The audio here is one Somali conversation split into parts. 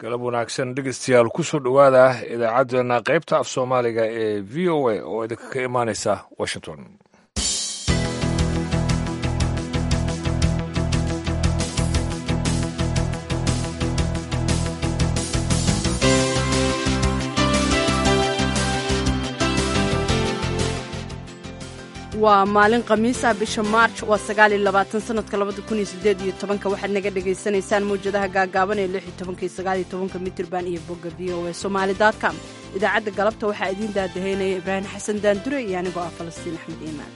galab wanaagsan dhegeystayaal kusoo dhowaada idaacaddeenna qaybta af soomaaliga ee v o a oo idinka ka imaaneysa washington waa maalin khamiisa bisha maarj waa sagaal iyo labaatan sanadka labada kun iyo sideed iyo tobanka waxaad naga dhagaysanaysaan mawjadaha gaagaaban ee lix iyo tobanka iyo sagaal iyo tobanka mitirban iyo bogga v o a somaali com idaacadda galabta waxaa idiin daadahaynaya ibraahim xasan daandure iyo anigoo ah falastiin axmed iimaan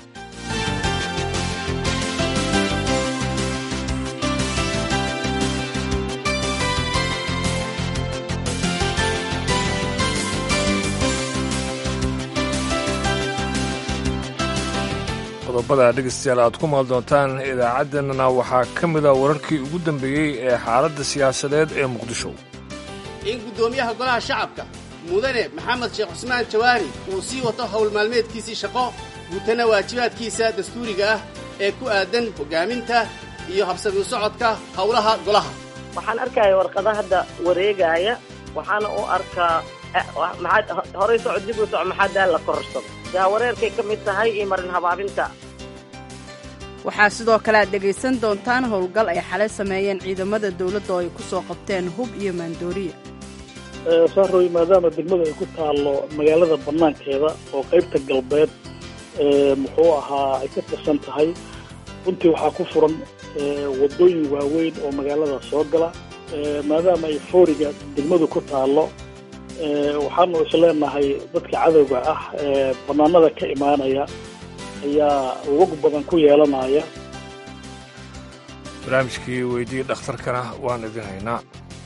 qodobada dhegeystayaal aad ku maal doontaan idaacaddeenana waxaa ka mid a wararkii ugu dambeeyey ee xaaladda siyaasadeed ee muqdisho in guddoomiyaha golaha shacabka mudane maxamed sheekh cusmaan jawaari uu sii wato howl maalmeedkiisii shaqo guutana waajibaadkiisa dastuuriga ah ee ku aadan hoggaaminta iyo habsami socodka howlaha golaha waxaan arkaya warqada hadda wareegaaya waxaana u arkaa horay socod dib u soco maxaa daal la kororsado jaawareerkay ka mid tahay iyo marin habaabinta waxaa sidoo kale aad dhegaysan doontaan howlgal ay xalay sameeyeen ciidamada dowladda oo ay ku soo qabteen hub iyo maandooriya saaroy maadaama degmada ay ku taallo magaalada bannaankeeda oo qaybta galbeed muxuu ahaa ay ka tirsan tahay runtii waxaa ku furan waddooyin waaweyn oo magaalada soo gala maadaama ay fooriga degmadu ku taallo waxaanu isleenahay dadka cadowga ah ee bannaanada ka imaanaya ayaa lug badan ku yeelanaya barnaamijkii weydii dhakhtarkana waan idin haynaa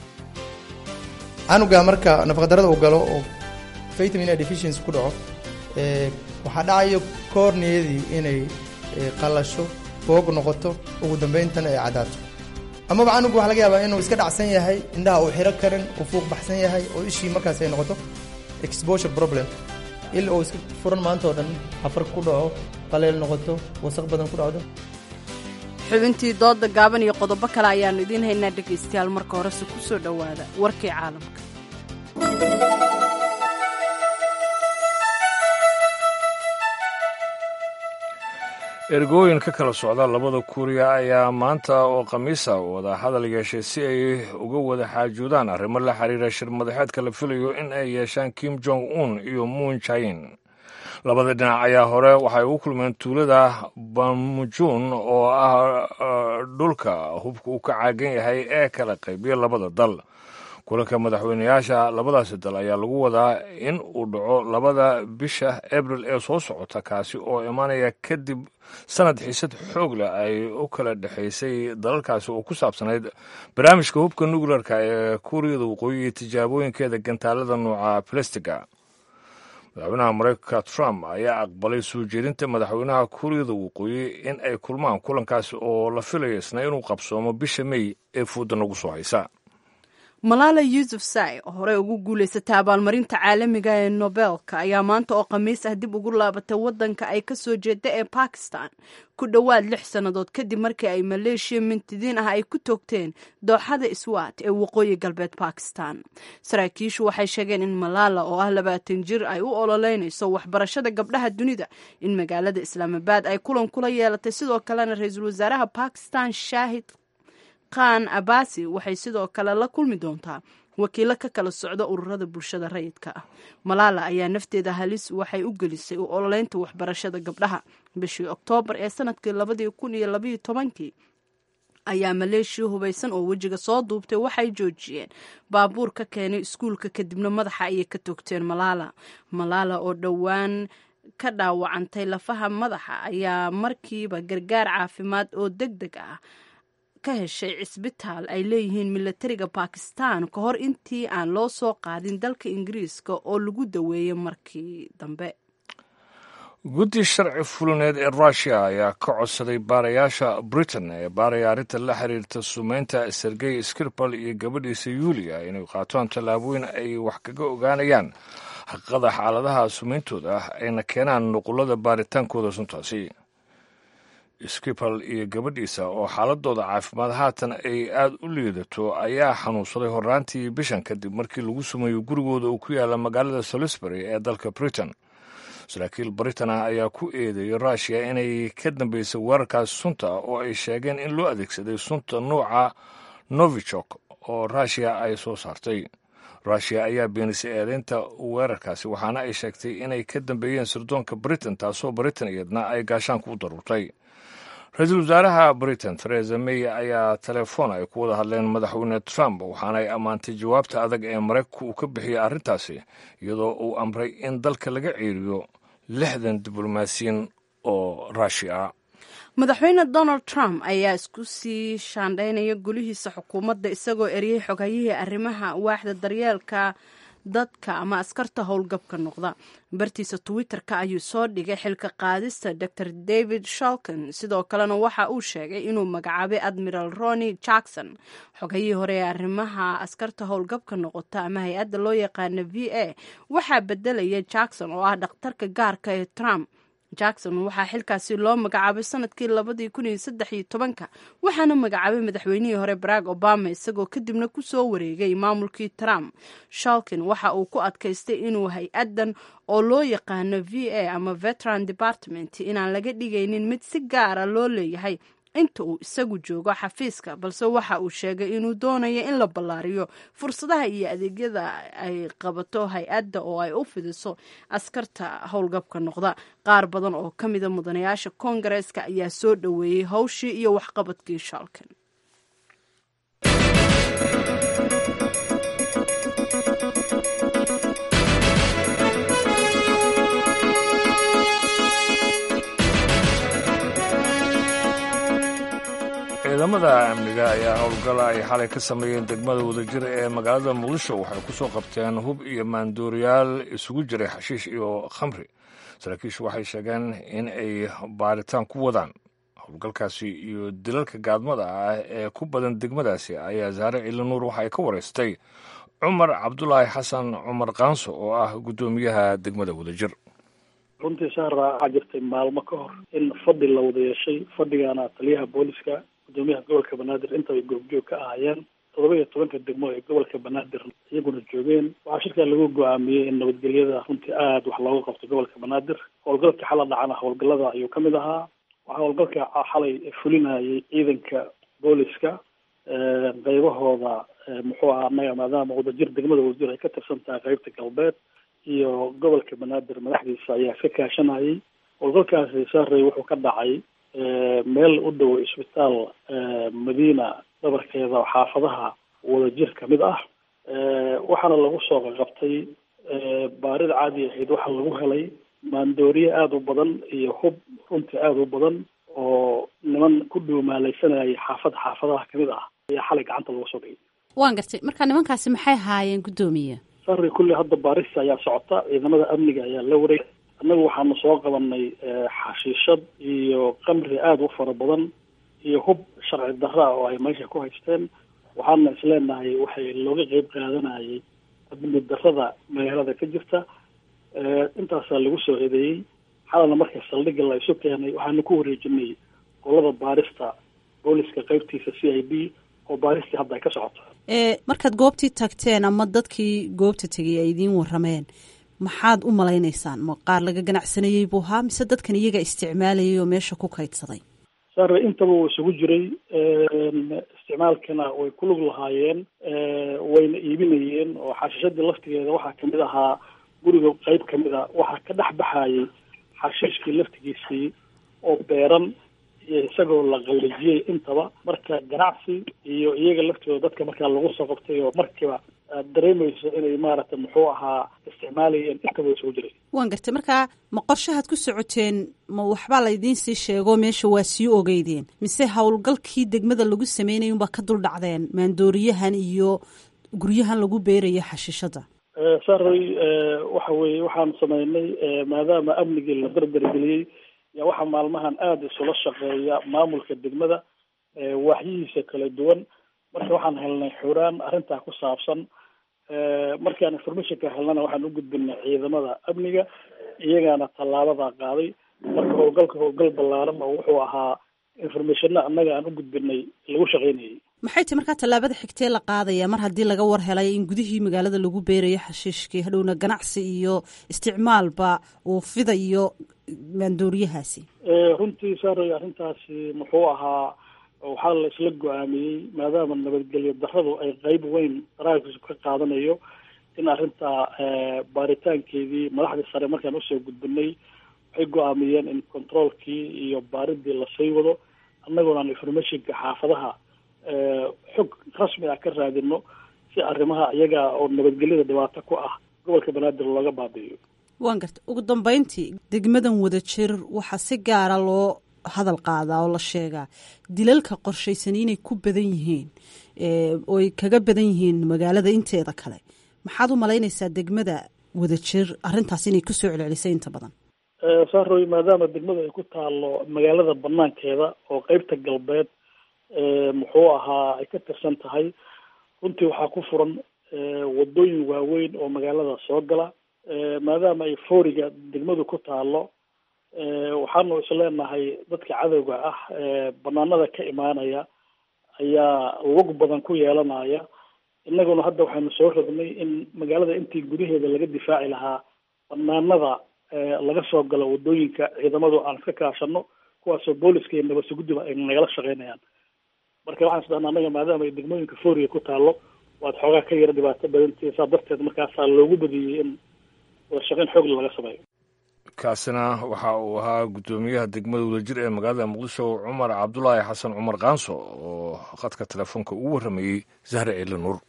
canuga marka nafaqadarada uu galo oo vitamin deficiency ku dhaco waxaa dhacayo koorniyadii inay qallasho boog noqoto ugu dambeyntana ay caddaato amaba canugu waxa laga yaabaa inuu iska dhacsan yahay indhaha uu xiro karin uu fuuq baxsan yahay oo ishii markaas ay noqoto exposure problem il uu iska furan maanta oo dhan afar ku dhaco qaleel noqoto wasaq badan ku dhacdo xubintii dooda gaaban iyo qodobo kale ayaannu idiin haynaa dhegaystayaal marka horese ku soo dhowaada warkii caalamka ergooyin ka kala socda labada kuuriya ayaa maanta oo khamiisa wada hadal yeeshay si ay uga wada xaajoodaan arrimo la xiriira shir madaxeedka la filayo in ay yeeshaan kim jong un iyo muun jain labada dhinac ayaa hore waxay ugu kulmeen tuulada bamujun oo ah dhulka hubka uu ka caagan yahay ee kala qaybiya labada dal kulanka madaxweyneyaasha labadaasi dal ayaa lagu wadaa in uu dhaco labada bisha abril ee soo socota kaasi oo imaanaya kadib sanad xiisad xoog leh ay u kala dhexaysay dalalkaasi oo ku saabsanayd barnaamijka hubka nukleerka ee kuuriyada waqooyi iyo tijaabooyinkeeda gantaalada nuuca balestiga madaxweynaha mareykanka trump ayaa aqbalay soo jeedinta madaxweynaha kuuriyada waqooyi in ay kulmaan kulankaasi oo la filayo isna inuu qabsoomo bisha mey ee fuudda nagu soo haysa malaala yuusuf sai oo horey ugu guulaysatay abaalmarinta caalamiga ee nobelka ayaa maanta oo khamiis ah dib ugu laabatay waddanka ay ka soo jeeda ee bakistan ku dhowaad lix sannadood kadib markii ay maleeshiya mintidiin ah ay ku toogteen dooxada iswaat ee waqooyi galbeed bakistan saraakiishu waxay sheegeen in malaala oo ah labaatan jir ay u ololeynayso waxbarashada gabdhaha dunida in magaalada islaamabaad ay kulan kula yeelatay sidoo kalena ra-iisul wasaaraha bakistan shaahid khan abasi waxay sidoo kale la kulmi doontaa wakiilo ka kala socda ururada bulshada rayidka ah malaala ayaa nafteeda halis waxay u gelisay u ololeynta waxbarashada gabdhaha bishii oktoobar ee sanadkii labadii kun iyo labaiyo tobankii ayaa maleeshiya hubaysan oo wejiga soo duubtay waxay joojiyeen baabuur ka keenay iskuulka kadibna madaxa ayay ka toogteen malaala malaala oo dhowaan ka dhaawacantay lafaha madaxa ayaa markiiba gargaar caafimaad oo deg deg ah ka heshay cisbitaal ay leeyihiin milatariga bakistan ka hor intii aan loo soo qaadin dalka ingiriiska oo lagu daweeyey markii dambe guddi sharci fulineed ee rushia ayaa ka codsaday baarayaasha britain ee baaraya arrinta la xiriirta sumeynta sergey skirpal iyo gabadhiisa yuulia inay qaataan tallaabooyin ay wax kaga ogaanayaan xaqiiqada xaaladaha sumeyntooda ayna keenaan nuqulada baaritaankooda suntaasi skipal iyo gabadhiisa oo xaaladooda caafimaad haatan ay aada u liidato ayaa xanuunsaday horraantii bishan kadib markii lagu sumeeyo gurigooda uu ku yaalla magaalada salisbury ee dalka britain saraakiil britain ah ayaa ku eedeeyay rushia inay ka dambeysay weerarkaas sunta ah oo ay sheegeen in loo adeegsaday sunta nuuca novichok oo rushia ay soo saartay rushia ayaa beenisay eedeynta weerarkaasi waxaana ay sheegtay inay ka dambeeyeen sirdoonka britain taasoo britain iyadna ay gaashaanka u daruurtay ra-iisul wasaaraha britain theresa may ayaa telefoon ay ku wada hadleen madaxweyne trump waxaana ay ammaantay jawaabta adag ee maraykanka uu ka bixiyey arrintaasi iyadoo uu amray in dalka laga ceeriyo lixdan diblomaasiyin oo rushi ah madaxweyne donald trump ayaa isku sii shaandhaynaya gulihiisa xukuumadda isagoo eriyey xogayihii arrimaha waaxda daryeelka dadka ama askarta howlgabka noqda bartiisa twitter-ka ayuu soo dhigay xilka qaadista dor david sholkin sidoo kalena waxa uu sheegay inuu magacaabay admiral roni jackson xogayihii hore ee arrimaha askarta howlgabka noqota ama hay-adda loo yaqaana v a waxaa bedelaya jackson oo ah dhakhtarka gaarka ee trump jackson waxaa xilkaasi loo magacaabay sanadkii labadii kun iyo saddex iyo tobanka waxaana magacaabay madaxweynihii hore barack obama isagoo kadibna kusoo wareegay maamulkii trump shalkin waxa uu ku adkaystay inuu hay-addan oo loo yaqaano v a ama veteran department inaan laga dhigaynin mid si gaara loo leeyahay inta uu isagu joogo xafiiska balse waxa uu sheegay inuu doonayo in la ballaariyo fursadaha iyo adeegyada ay qabato hay-adda oo ay u fidiso askarta howlgabka noqda qaar badan oo ka mida mudanayaasha koongareeska ayaa soo dhoweeyey howshii iyo waxqabadkii shalkan ciidamada amniga ayaa howlgala ay xalay ka sameeyeen degmada wadajir ee magaalada muqdisho waxay ku soo qabteen hub iyo maandooriyaal isugu jiray xashiish iyo khamri saraakiishu waxay sheegeen in ay baaritaan ku wadaan howlgalkaasi iyo dilalka gaadmada ah ee ku badan degmadaasi ayaa saare cilinuur waxay ka wareystay cumar cabdulaahi xasan cumar kaanso oo ah guddoomiyaha degmada wadajir runtii saara waxaa jirtay maalmo ka hor in fadhi la wada yeeshay fadhigaana taliyaha booliska gudoomiyaha gobolka banaadir intaba goobjoog ka ahaayeen toddoba iyo tobanka degmo ee gobolka banaadir iyaguna joogeen waxaa shirkaa lagu go-aamiyey in nabadgelyada runtii aada wax looga qabto gobolka banaadir howlgalka xala dhacana howlgalada ayuu kamid ahaa waxaa howlgalka xalay fulinayay ciidanka booliska qaybahooda muxuu ahaa anaga maadaama wadajir degmada wadajir ay ka tirsan tahay qeybta galbeed iyo gobolka banaadir madaxdiisa ayaa ka kaashanayay howlgalkaasi saarey wuxuu ka dhacay meel u dhow isbitaal madiina dhabarkeeda xaafadaha wadajir kamid ah waxaana lagu soo qaqabtay baarid caadi ahayd waxaa lagu helay maandooriye aada u badan iyo hub runtii aada u badan oo niman ku dhuumaalaysanayay xaafad xaafadaha kamid ah ayaa xalay gacanta lagu soo dhigay waan gartay marka nimankaasi maxay haayeen guddoomiye sari kulli hadda baarista ayaa socota ciidamada amniga ayaa la wareeg annagu waxaanu soo qabanay xashiishad iyo qamri aada u fara badan iyo hub sharci darra oo ay meesha ku haysteen waxaana isleenahay waxay looga qeyb qaadanayay amni darrada magaalada ka jirta intaasaa lagu soo eedeeyey xalana marka saldhigga la isu keenay waxaanu ku wareejinay qolada baarista booliska qeybtiisa c i b oo baaristii hadda ay ka socoto markaad goobtii tagteen ama dadkii goobta tegay ay idiin warameen maxaad u malaynaysaan ma qaar laga ganacsanayey buu ahaa mise dadkan iyaga isticmaalayay oo meesha ku kaydsaday sare intaba uu isugu jiray isticmaalkana way ku lug lahaayeen wayna iibinayeen oo xashiishadii laftigeeda waxaa kamid ahaa guriga qeyb kamid a waxaa ka dhex baxayay xashiishkii laftigiisii oo beeran iyo isagoo la qallijiyey intaba marka ganacsi iyo iyaga laftooda dadka markaa lagu soo qabtay oo markiiba aad dareemayso inay maaragtay muxuu ahaa isticmaalayeen intaba isugu jiray waan gartay markaa ma qorshahaad ku socoteen ma waxbaa laydiin sii sheego meesha waa sii ogeydeen mise howlgalkii degmada lagu sameynaya unbaa ka dul dhacdeen maandooriyahan iyo guryahan lagu beerayo xashiishada saray waxa weeye waxaan sameynay maadaama amnigii la dardargeliyey yaa waxaa maalmahan aada isula shaqeeya maamulka degmada waaxyihiisa kala duwan marka waxaan helnay xuraan arrintaa ku saabsan markaan informationka helnana waxaan u gudbinay ciidamada amniga iyagaana tallaabada qaaday marka howlgalka howlgal ballaaran oo wuxuu ahaa informationna annaga aan u gudbinay lagu shaqaynayay maxay tahy markaa tallaabada xigtee la qaadaya mar haddii laga war helay in gudihii magaalada lagu beerayo xashiishkii hadhowna ganacsi iyo isticmaalba uu fidayo maandooriyahaasi runtii saaray arrintaasi muxuu ahaa waxaa la isla go-aamiyey maadaama nabadgelyo darradu ay qeyb weyn daraagkiisu ka qaadanayo in arrintaa baaritaankeedii madaxdii sare markaan usoo gudbinay waxay go-aamiyeen in controolkii iyo baaridii lasii wado annaguna aan informationka xaafadaha xog rasmi ah ka raadino si arrimaha iyaga oo nabadgelyada dhibaato ku ah gobolka banaadir looga baabi'iyo waan garta ugu dambeyntii degmadan wada jir waxaa si gaara loo hadal qaadaa oo la sheegaa dilalka qorshaysani inay ku badan yihiin oy kaga badan yihiin magaalada inteeda kale maxaad u malaynaysaa degmada wada jir arrintaas inay kusoo celcelisay inta badan saaroy maadaama degmada ay ku taalo magaalada banaankeeda oo qeybta galbeed muxuu ahaa ay ka tirsan tahay runtii waxaa ku furan wadooyin waaweyn oo magaalada soo gala maadaama ay fooriga degmadu ku taalo waxaanu isleenahay dadka cadowga ah banaanada ka imaanaya ayaa lug badan ku yeelanaya innaguna hadda waxaynu soo rognay in magaalada intii gudaheeda laga difaaci lahaa banaanada laga soo galo wadooyinka ciidamadu aan iska kaashano kuwaasoo booliska iyo nabadsuguddiba ay nagala shaqeynayaan marka waxaan isdhahnaa annaga maadaama ay degmooyinka fooriga ku taalo waad xoogaa ka yara dhibaato badantii saa darteed markaasaa loogu badiyey in wada shaqeyn xoogla laga sameeyo kaasina waxa uu ahaa guddoomiyaha degmada wadajir ee magaalada muqdisho cumar cabdulaahi xasan cumar kaanso oo khadka telefoonka ugu warramayey zahre ciile nuur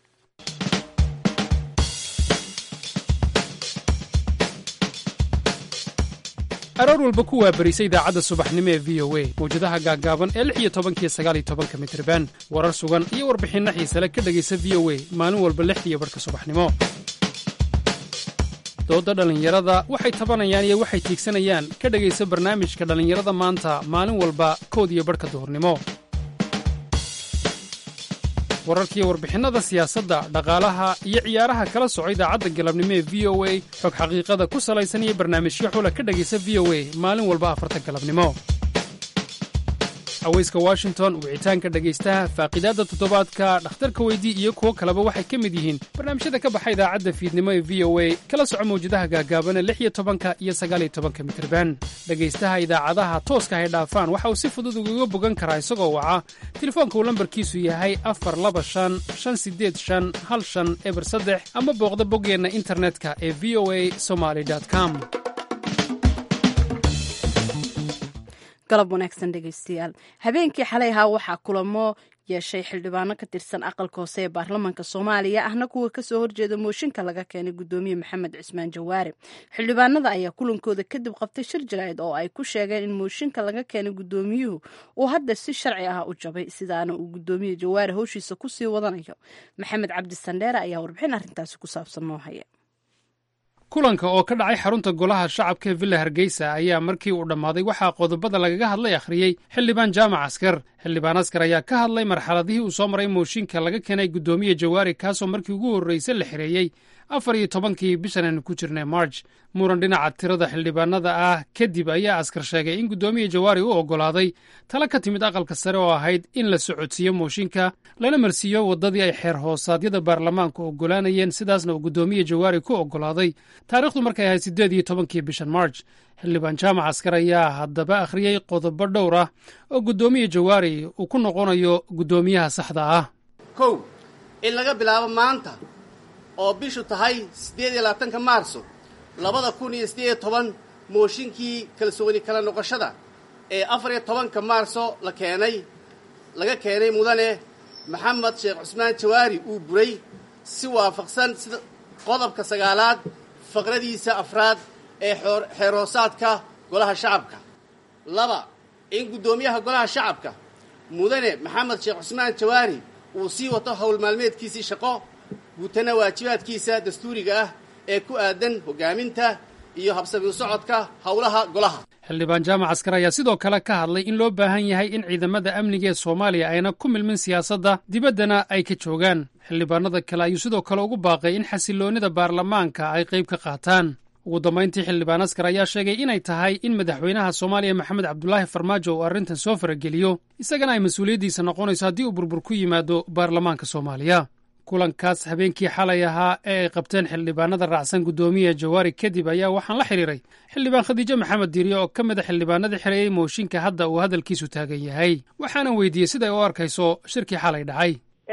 aroor walba ku waabarisa idaacadda subaxnimo ee v o a mawjadaha gaaggaaban ee lix iyo tobankiyo sagaal iyo tobanka mitriban warar sugan iyo warbixinno xiisale ka dhegaysa v o a maalin walba lixdiiyo barhka subaxnimo doodda dhallinyarada waxay tabanayaan iyo waxay tiigsanayaan ka dhegaysa barnaamijka dhallinyarada maanta maalin walba kood iyo barhka duhurnimo wararkiiyo warbixinnada siyaasadda dhaqaalaha iyo ciyaaraha kala soco idaacadda galabnimo ee v o a xog xaqiiqada ku salaysan iyo barnaamijyo xula ka dhegaysa v o a maalin walba afarta galabnimo haweyska washington wicitaanka dhegaystaha faaqidaadda toddobaadka dhakhtarka weydii iyo kuwo kaleba waxay ka mid yihiin barnaamijyada ka baxa idaacadda fiidnimo ee v o a kala soco mawjadaha gaagaabana lix iyo tobanka iyo sagaaliyo tobanka mitirban dhegaystaha idaacadaha tooska hay dhaafaan waxa uu si fudud ugaga bogan karaa isagoo waca telefoonka uu lambarkiisu yahay afar laba shan shan sideed shan hal shan eber saddex ama booqda boggeenna internetka ee v o a somaly com galab wanaagsan dhegaystayaal habeenkii xalay ahaa waxaa kulamo yeeshay xildhibaano ka tirsan aqalka hoose ee baarlamaanka soomaaliya ahna kuwa kasoo horjeeda mooshinka laga keenay gudoomiye maxamed cismaan jawaare xildhibaanada ayaa kulankooda kadib qabtay shir jaraa'id oo ay ku sheegeen in mooshinka laga keenay gudoomiyuhu uu hadda si sharci ah u jabay sidaana uu gudoomiye jawaare howshiisa kusii wadanayo maxamed cabdi sandheere ayaa warbixin arrintaasi ku saabsan noo haya kulanka oo ka dhacay xarunta golaha shacabka ee villa hargeysa ayaa markii uu dhammaaday waxaa qodobada lagaga hadlay akhriyey xildhibaan jaamac askar xildhibaan askar ayaa ka hadlay marxaladihii uu soo maray mooshinka laga keenay guddoomiye jawaari kaasoo markii ugu horreysay la xireeyey afar iyo tobankii bishan aynu ku jirnay march muran dhinaca tirada xildhibaanada ah kadib ayaa askar sheegay in guddoomiye jawaari u oggolaaday tala ka timid aqalka sare oo ahayd in la socodsiiyo mooshinka lana marsiiyo waddadii ay xeer hoosaadyada baarlamaanku oggolaanayeen sidaasna uu guddoomiye jawaari ku oggolaaday taarikhdu markay ahayd siddeed iyo tobankii bishan march xildhibaan jaamac askar ayaa haddaba akhriyey qodobo dhowr ah oo guddoomiye jawaari uu ku noqonayo guddoomiyaha saxda ah kow in laga bilaabo maanta oo bishu tahay siddeed iyo labaatanka maarso labada kun iyo siddeed iyo toban mooshinkii kalsooni kala noqoshada ee afar iyo tobanka maarso la keenay laga keenay mudane maxamed sheekh cusmaan jawaari uu buray si waafaqsan sida qodobka sagaalaad faqradiisa afraad ee xeerhoosaadka golaha shacabka laba in guddoomiyaha golaha shacabka mudane maxamed sheekh cusmaan jawaari uu sii wato howl maalmeedkiisii shaqo guutana waajibaadkiisa dastuuriga ah ee ku aadan hoggaaminta iyo habsami u socodka howlaha golaha xildhibaan jaamac askar ayaa sidoo kale ka hadlay in loo baahan yahay in ciidamada amniga ee soomaaliya ayna ku milmin siyaasadda dibaddana ay ka joogaan xildhibaanada kale ayuu sidoo kale ugu baaqay in xasilloonnida baarlamaanka ay qayb ka qaataan ugu dambayntii xildhibaan askar ayaa sheegay inay tahay in madaxweynaha soomaaliya maxamed cabdulaahi farmaajo uu arrintan soo farageliyo isagana ay mas-uuliyaddiisa noqonayso haddii uu burbur ku yimaado baarlamaanka soomaaliya kulankaas habeenkii xalay ahaa ee ay qabteen xildhibaanada raacsan guddoomiya jawaari kadib ayaa waxaan la xidhiiray xildhibaan khadiijo maxamed diiriye oo ka mid a xildhibaanadii xereeyey mooshinka hadda uu hadalkiisu taagan yahay waxaana weydiiyey siday u arkayso shirkii xalay dhacay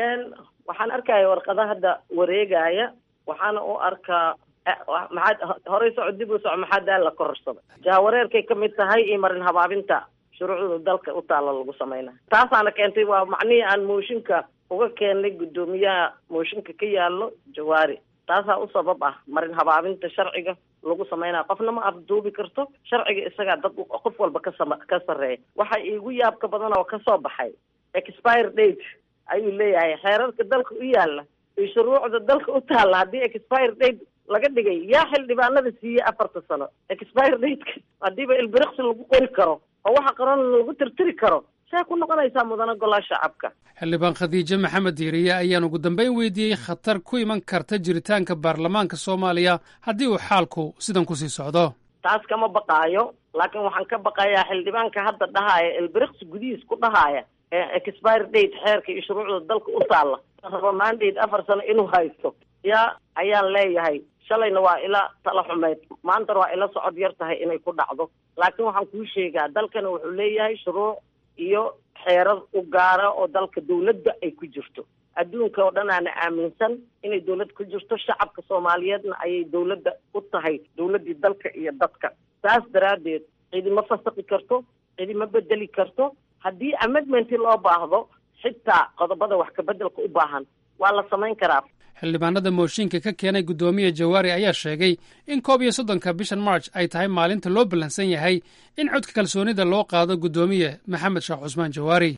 waxaan arkaya warqada hadda wareegaya waxaana u arkaa maxaad horey soco dib u soco maxaa daal la kororsaday jahawareerkay ka mid tahay iyo marin habaabinta shuruucda dalka u taalla lagu sameynaa taasaana keentay waa macnihii aan mooshinka uga keennay guddoomiyaha mooshinka ka yaallo jawaari taasaa u sabab ah marin habaabinta sharciga lagu sameynaya qofna ma afduubi karto sharciga isagaa dad qof walba kasama ka sarreeya waxa iigu yaabka badan oo kasoo baxay expire date ayuu leeyahay xeerarka dalka u yaalla iyo shuruucda dalka u taalla haddii expire date laga dhigay yaa xildhibaanada siiyey afarta sano expire dateka haddiiba ilbiriqsi lagu qori karo oo waxa qaran lagu tirtiri karo see ku noqonaysaa mudana golaa shacabka xildhibaan khadiijo maxamed diiriye ayaan ugu dambayn weydiiyey khatar ku iman karta jiritaanka baarlamaanka soomaaliya haddii uu xaalku sidan kusii socdo taas kama baqaayo laakiin waxaan ka baqayaa xildhibaanka hadda dhahaaya ilbiriqsi gudihiis ku dhahaaya expire date xeerka iyo shuruucda dalka u taalla raba mandate afar sano inuu haysto yaa ayaan leeyahay shalayna waa ila tala xumeyd maantana waa ila socod yar tahay inay ku dhacdo laakiin waxaan kuu sheegaa dalkana wuxuu leeyahay shuruuc iyo xeerar u gaara oo dalka dawladda ay ku jirto adduunka oo dhan aana aaminsan inay dawlad ku jirto shacabka soomaaliyeedna ayay dawladda u tahay dawladdii dalka iyo dadka saas daraaddeed cidima fasaqi karto cidima bedeli karto haddii amendmenti loo baahdo xitaa qodobada wax kabeddelka u baahan waa la samayn karaa xildhibaanada mooshinka ka keenay guddoomiya jawaari ayaa sheegay in koob iyo soddonka bishan march ay tahay maalinta loo ballansan yahay in codka kalsoonida loo qaado guddoomiye maxamed sheekh cusmaan jawaari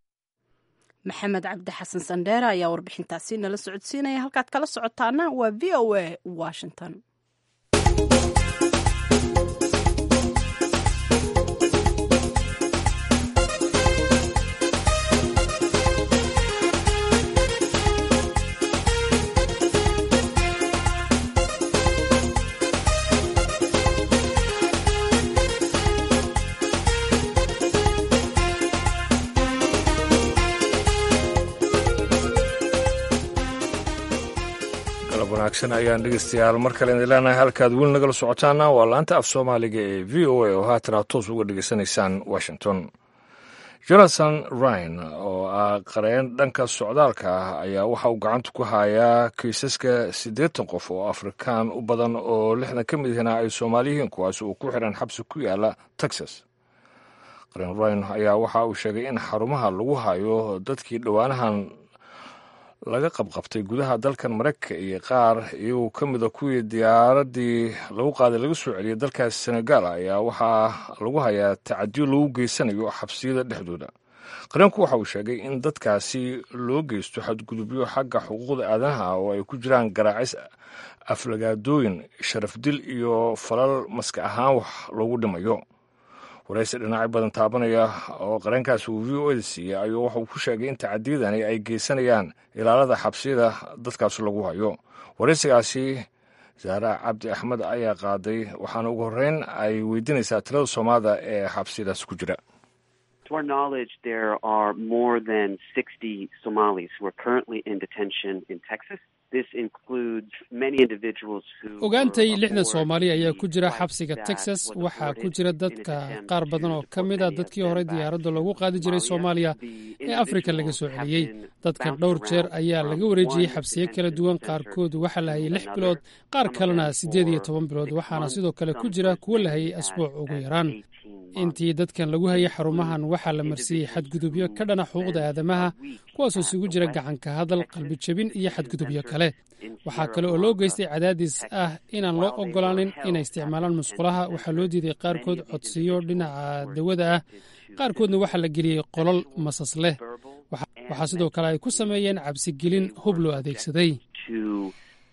maxamed cabdi xasan sandheere ayaa warbixintaasi nala socodsiinaya halkaad kala socotaana waa v o a washington wanaagsan ayaan dhegeystayaal mar kale idin leenahay halkaad weli nagala socotaana waa laanta af soomaaliga ee v o a oo haatan aad toos uga dhegeysanaysaan washington jonathan ryan oo ah qareen dhanka socdaalka ah ayaa waxa uu gacanta ku hayaa kiisaska siddeetan qof oo afrikaan u badan oo lixdan ka mid ihina ay soomaaliyihiin kuwaas uu ku xiran xabsi ku yaala texas qareen ryan ayaa waxa uu sheegay in xarumaha lagu hayo dadkii dhowaanahan laga qabqabtay gudaha dalkan maraykanka iyo qaar iyagoo ka mida kuwii diyaaraddii lagu qaaday laga soo celiyay dalkaas senegal ayaa waxaa lagu hayaa tacadiyo lagu geysanayo xabsiyada dhexdooda qareenku waxa uu sheegay in dadkaasi loo geysto xadgudubyo xagga xuquuqda aadanaha oo ay ku jiraan garaacis aflagaadooyin sharafdil iyo falal maska ahaan wax loogu dhimayo waraysi dhinacyo badan taabanaya oo qareenkaas uu v o eda siiyey ayuu waxauu ku sheegay in tacadiyadani ay geysanayaan ilaalada xabsiyada dadkaas lagu hayo waraysigaasi saara cabdi axmed ayaa qaaday waxaana ugu horreyn ay weydiinaysaa tirada soomaalida ee xabsiyadaas ku jira To our knowledge, there are more than 60 Somalis who are currently in detention in Texas. This includes many individuals who ogaantay lixdan soomaali ayaa ku jira xabsiga texas waxaa ku jira dadka qaar badan oo ka mid a dadkii hore diyaaradda loogu qaadi jiray soomaaliya ee afrika laga soo celiyey dadkan dhowr jeer ayaa laga wareejiyey xabsiyo kala duwan qaarkood waxaa la hayay lix bilood qaar kalena siddeed iyo toban bilood waxaana sidoo kale ku jira kuwo la hayay asbuuc ugu yaraan intii dadkan lagu hayay xarumahan waxaa la marsiiyey xadgudubyo ka dhana xuquuqda aadamaha kuwaasoo isugu jira gacanka hadal qalbi jebin iyo xadgudubyo kale waxaa kale oo loo geystay cadaadis ah inaan loo ogolaanin inay isticmaalaan musqulaha waxaa loo diiday qaarkood codsiyo dhinaca dawada ah qaarkoodna waxaa la geliyey qolol masas leh waxaa sidoo kale ay ku sameeyeen cabsigelin hub loo adeegsaday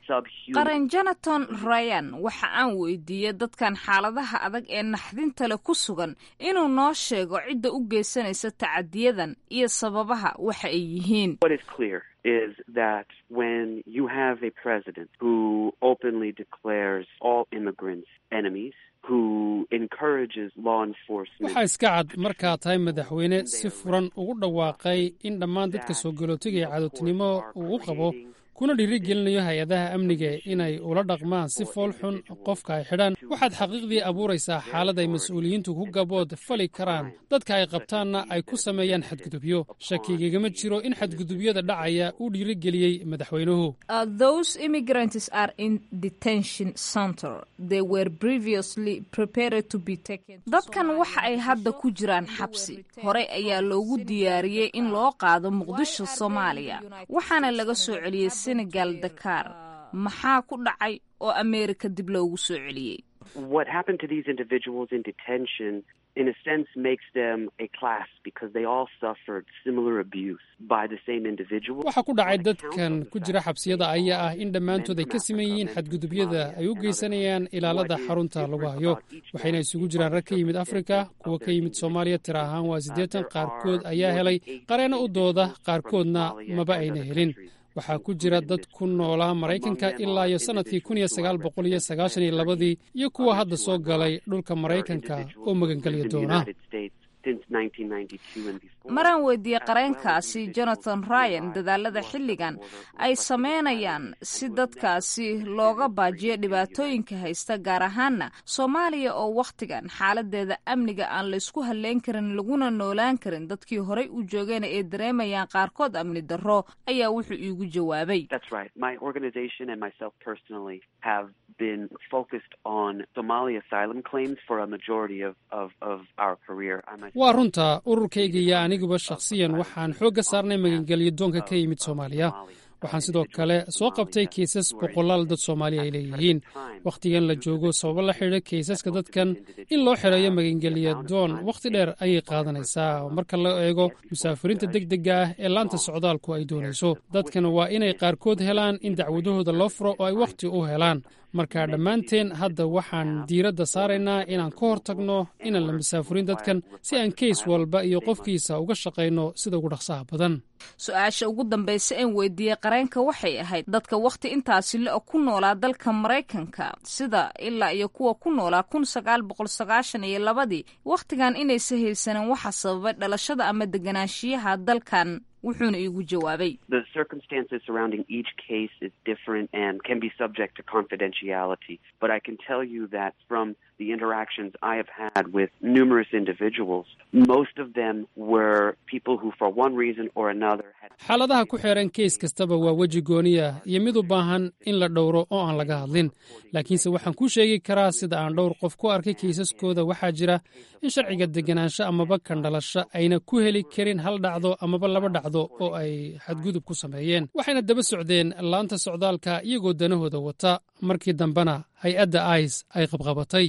subhuman. qaran jonathan ryan waxa aan weydiiyey dadkan xaaladaha adag ee naxdinta leh ku sugan inuu noo sheego cidda u geysanaysa tacadiyadan iyo sababaha waxa ay yihiin What is clear is that when you have a president who openly declares all immigrants enemies, who encourages law enforcement. waxaa iska cad markaa tahay madaxweyne si furan ugu dhawaaqay in dhammaan dadka soo galootiga ee cadowtinimo uu u qabo kuna dhiirigelinayo hay-adaha amniga inay ula dhaqmaan si fool xun qofka ay xidhaan waxaad xaqiiqdii abuuraysaa xaalad ay mas-uuliyiintu ku gabood fali karaan dadka ay qabtaanna ay ku sameeyaan xadgudubyo shakigagama jiro in xadgudubyada dhacaya uu dhiirigeliyey madaxweynuhu Uh, those immigrants are in detention center. They were previously prepared to be taken. Dadkan waxa ay hadda ku jiraan xabsi. Horey ayaa loogu diyaariyey in loo qaado Muqdisho, Soomaaliya. Waxaana laga soo celiyey Senegal, Dakar. Maxaa ku dhacay oo Ameerika dib loogu soo celiyey? What happened to these individuals in detention, in a sense, makes them a class because they all suffered similar abuse by the same individual. waxaa ku dhacay dadkan ku jira xabsiyada ayaa ah in dhammaantood ay ka siman yihiin xadgudubyada ay u geysanayaan ilaalada xarunta lagu hayo waxayna isugu jiraan rag ka yimid afrika kuwa ka yimid soomaaliya tira ahaan waa siddeetan qaarkood ayaa helay qareeno u dooda qaarkoodna maba ayna helin waxaa ku jira dad ku noolaa maraykanka ilaa iyo sannadkii kun iyo sagaal boqol iyo sagaashan iyo labadii iyo kuwa hadda soo galay dhulka maraykanka oo magangelya in the doona United States since 1992 and before. maraan weydiiyey qareenkaasi jonathan ryan dadaalada xilligan ay sameynayaan si dadkaasi looga baajiyo dhibaatooyinka haysta gaar ahaana soomaaliya oo wakhtigan xaaladeeda amniga aan laysku halleyn karin laguna noolaan karin dadkii horey u joogeen ee dareemayaan qaarkood amni darro ayaa wuxuu iigu jawaabay That's right. My organization and myself personally have been focused on Somali asylum claims for a majority of, of, of our career. I myself- waa runta ururkayga iyo aniguba shakhsiyan waxaan xoogga saarnay magangelyo doonka ka yimid soomaaliya waxaan sidoo kale soo qabtay kiisas boqolaal dad soomaaliya ay leeyihiin wakhtigan la joogo sababo la xidhiidha kiisaska dadkan in loo xidheeyo magangelya doon wakhti dheer ayay qaadanaysaa marka la eego musaafiriinta degdega ah ee laanta socdaalku ay doonayso dadkan waa inay qaarkood helaan in dacwadahooda loo furo oo ay wakhti u helaan marka dhammaanteen hadda waxaan diiradda saaraynaa inaan ka hor tagno inaan la musaafurin dadkan si aan keys walba iyo qofkiisa uga shaqayno sida ugu dhaqsaha badan su-aasha ugu dambaysa een weydiiyey qareenka waxay ahayd dadka wakhti intaasi le-o ku noolaa dalka maraykanka sida ilaa iyo kuwa ku noolaa kun sagaal boqol sagaashan iyo labadii wakhtigan inaysa haysanin waxa sababay dhalashada ama deganaanshiyaha dalkan wuxuuna iigu jawaabay The circumstances surrounding each case is different and can be subject to confidentiality. But I can tell you that from the interactions I have had with numerous individuals, most of them were people who, for one reason or another, had xaaladaha ku xeeran keys kastaba waa weji gooniya iyo mid u baahan in la dhowro oo aan laga hadlin laakiinse waxaan kuu sheegi karaa sida aan dhowr qof ku arkay kiisaskooda waxaa jira in sharciga deganaansho amaba kan dhalasho ayna ku heli karin hal dhacdo amaba laba dhacdo oo ay xadgudub ku sameeyeen waxayna daba socdeen laanta socdaalka iyagoo danahooda wata markii dambena hay-adda ice ay qabqabatay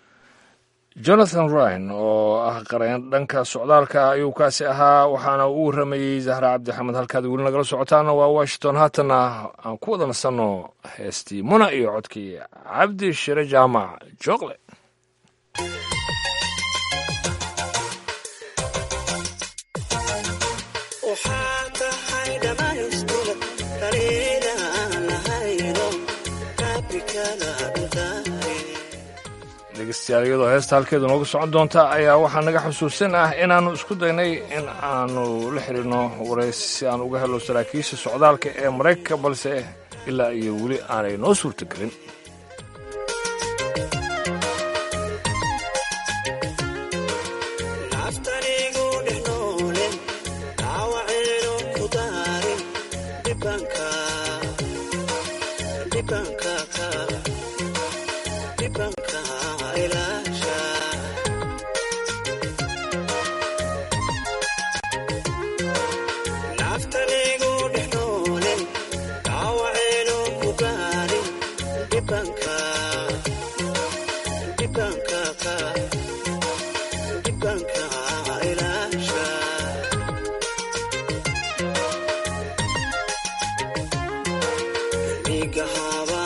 jonathan ryan oo ah qareen dhanka socdaalka ayuu kaasi ahaa waxaana uu waramayey zahra cabdixamed halkaad weli nagala socotaana waa washington haatana aan ku wada nasanno heestii muna iyo codkii cabdi shire jaamac jooqle dhegeystayaal iyadoo heesta halkeedu noogu socon doonta ayaa waxaa naga xusuusin ah inaannu isku daynay in aanu la xidhiirno waraysi si aan uga helo saraakiisha socdaalka ee maraykanka balse ilaa iyo weli aanay noo suurtagelin Big haba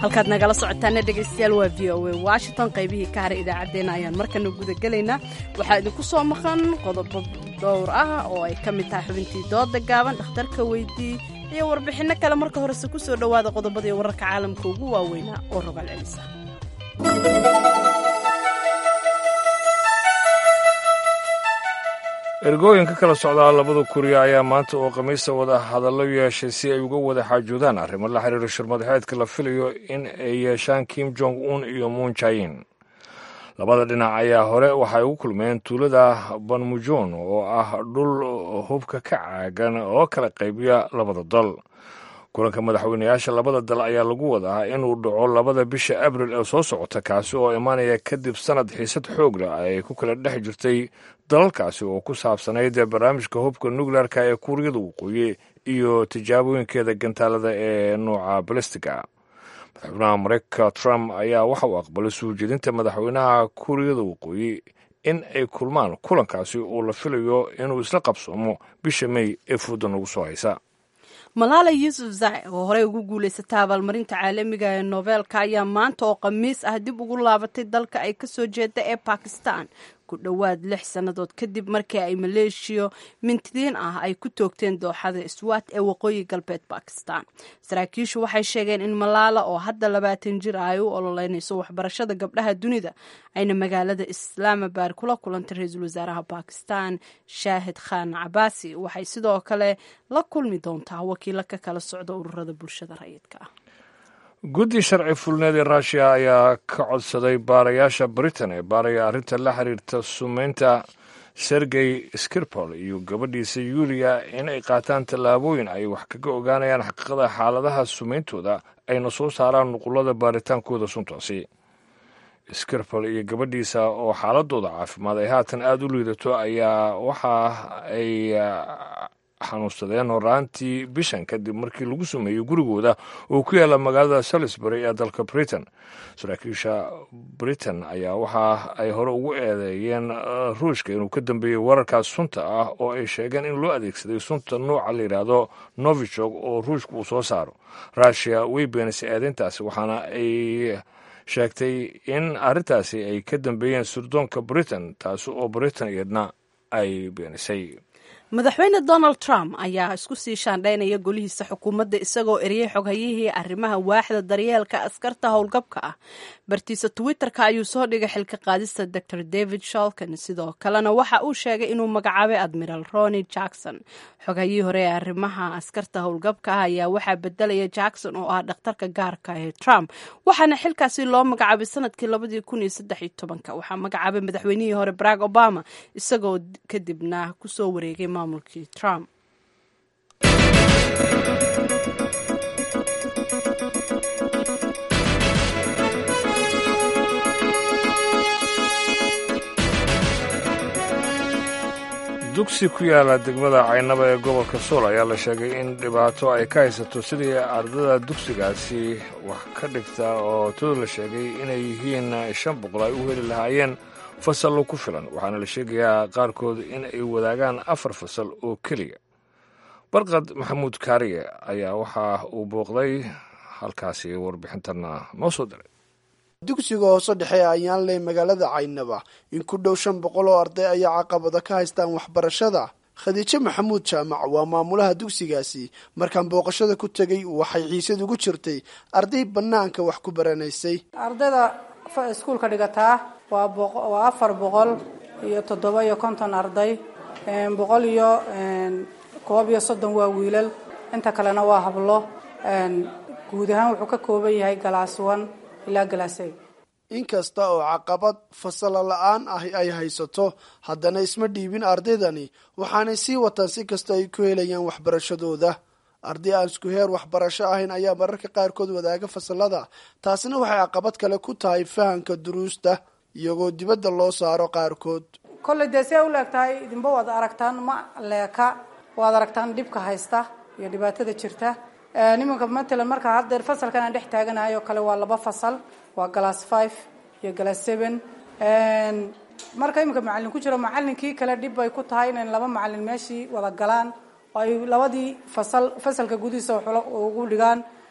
halkaad nagala socotaana dhegaystayaal waa v o a washington qaybihii ka haray idaacaddeenna ayaan markana gudagelaynaa waxaa idinku soo maqan qodobo dhowr ah oo ay ka mid tahay xubintii dooda gaaban dhakhtarka weydii iyo warbixinno kale marka horese ku soo dhowaada qodobadii wararka caalamka ugu waaweynaa oo rogaal celisa ergooyin ka kala socdaa labada kuriya ayaa maanta oo khamiista wada hadallo yeeshay si ay uga wada xaajoodaan arrimo la xiriira shirmadaxeedka la filayo in ay yeeshaan kim jong un iyo muun jayin labada dhinac ayaa hore waxay ugu kulmeen tuulada banmujon oo ah dhul hubka ka caagan oo kala qaybiya labada dal kulanka madaxweyneyaasha labada dal ayaa lagu wadaa inuu dhaco labada bisha abril ee soo socota kaasi oo imaanaya kadib sanad xiisad xoog leh ay ku kala dhex jirtay dalalkaasi oo ku saabsanayd barnaamijka hubka nukleerka ee kuuriyada waqooyi iyo tijaabooyinkeeda gantaalada ee nooca balistiga madaxweynaha mareykanka trump ayaa waxa uu aqbalay soo jeedinta madaxweynaha kuuriyada waqooyi in ay kulmaan kulankaasi oo la filayo inuu isla qabsoomo bisha mey ee fooda nagu soo haysa malaala yuusuf zai oo horey ugu guulaysata abaalmarinta caalamiga ee nobeelka ayaa maanta oo khamiis ah dib ugu laabatay dalka ay kasoo jeeda ee bakistan ku dhowaad lix sannadood kadib markii ay maleeshiya mintidiin ah ay ku toogteen dooxada iswaat ee waqooyi galbeed bakistan saraakiishu waxay sheegeen in malaala oo hadda labaatan jir ah ay u ololeynayso waxbarashada gabdhaha dunida ayna magaalada islaamabad kula kulantay ra-iisul wasaaraha bakistan shaahid khan cabaasi waxay sidoo kale la kulmi doontaa wakiilo ka kala socda ururada bulshada rayidka ah guddi sharci fulneed ee ruushiya ayaa ka codsaday baarayaasha britain ee baaraya arrinta la xiriirta sumeynta sergey skirpol iyo gabadhiisa yuliya in ay qaataan tallaabooyin ay wax kaga ogaanayaan xaqiiqada xaaladaha sumeyntooda ayna soo saaraan nuqulada baaritaankooda suntaasi skirpol iyo gabadhiisa oo xaaladooda caafimaad ay haatan aada u liidato ayaa waxa ay xanuunsadeen horaantii bishan kadib markii lagu sameeyey gurigooda oo ku yaalla magaalada salisbury ee dalka britain saraakiisha britain ayaa waxa ay hore ugu eedeeyeen ruushka inuu ka dambeeyey wararkaas sunta ah oo ay sheegeen in loo adeegsaday sunta nooca la yidhaahdo novichog oo ruushka uu soo saaro rushia way beenisay eedeyntaasi waxaana ay sheegtay in arrintaasi ay ka dambeeyeen surdoonka britain taasi oo britain iyadna ay beenisay madaxweyne donald trump ayaa isku sii shaandhaynaya golihiisa xukuumadda isagoo eriyey xoghayihii arrimaha waaxda daryeelka askarta howlgabka ah bartiisa twitter-ka ayuu soo dhigay xilka qaadista dor david sholkan sidoo kalena waxa uu sheegay inuu magacaabay admiral roni jackson xoghayihii hore ee arrimaha askarta howlgabka ah ayaa waxaa bedelaya jackson oo ah dhakhtarka gaarka ee trump waxaana xilkaasi loo magacaabay sanadkii labadii kun iyo saddex iyo tobanka waxaa magacaabay madaxweynihii hore barack obama isagoo kadibna kusoo wareegay maamulkii trump dugsi ku yaala degmada caynaba ee gobolka sool ayaa la sheegay in dhibaato ay ka haysato sidii ardada dugsigaasi wax ka dhigta oo todo la sheegay inay yihiin shan boqol ay u heli lahaayeen fasallo ku filan waxaana la sheegayaa qaarkood in ay wadaagaan afar fasal oo keliya barqad maxamuud kaariye ayaa waxa uu booqday halkaasi warbixintanna noo soo diray dugsiga hoose dhexe ee ayaanley magaalada caynaba in ku dhow shan boqol oo arday ayaa caqabada ka haystaan waxbarashada khadiijo maxamuud jaamac waa maamulaha dugsigaasi markaan booqashada ku tegay waxay xiisad ugu jirtay arday bannaanka wax ku baranaysay ardayda iskuulka dhigataa waa waa afar boqol iyo toddoba iyo konton arday boqol iyo koob iyo soddon waa wiilal inta kalena waa hablo guud ahaan wuxuu ka kooban yahay galaas one ilaa galaasay inkasta oo caqabad fasalo la-aan ah ay haysato haddana isma dhiibin ardaydani waxaanay sii wataan si kasta ay ku helayaan waxbarashadooda arday aan isku heer waxbarasho ahayn ayaa mararka qaarkood wadaaga fasalada taasina waxay caqabad kale ku tahay fahamka duruusta iyagoo dibadda loo saaro qaarkood kolley dee see u leegtahay idinba waad aragtaan ma leeka waad aragtaan dhibka haysta iyo dhibaatada jirta nimanka matalan marka haddeer fasalkan aan dhex taaganahay oo kale waa laba fasal waa galass five iyo galass seven marka iminka macalin ku jiro macalinkii kale dhib bay ku tahay inay laba macalin meeshii wada galaan oo ay labadii fasal fasalka gudihiisa wax ugu dhigaan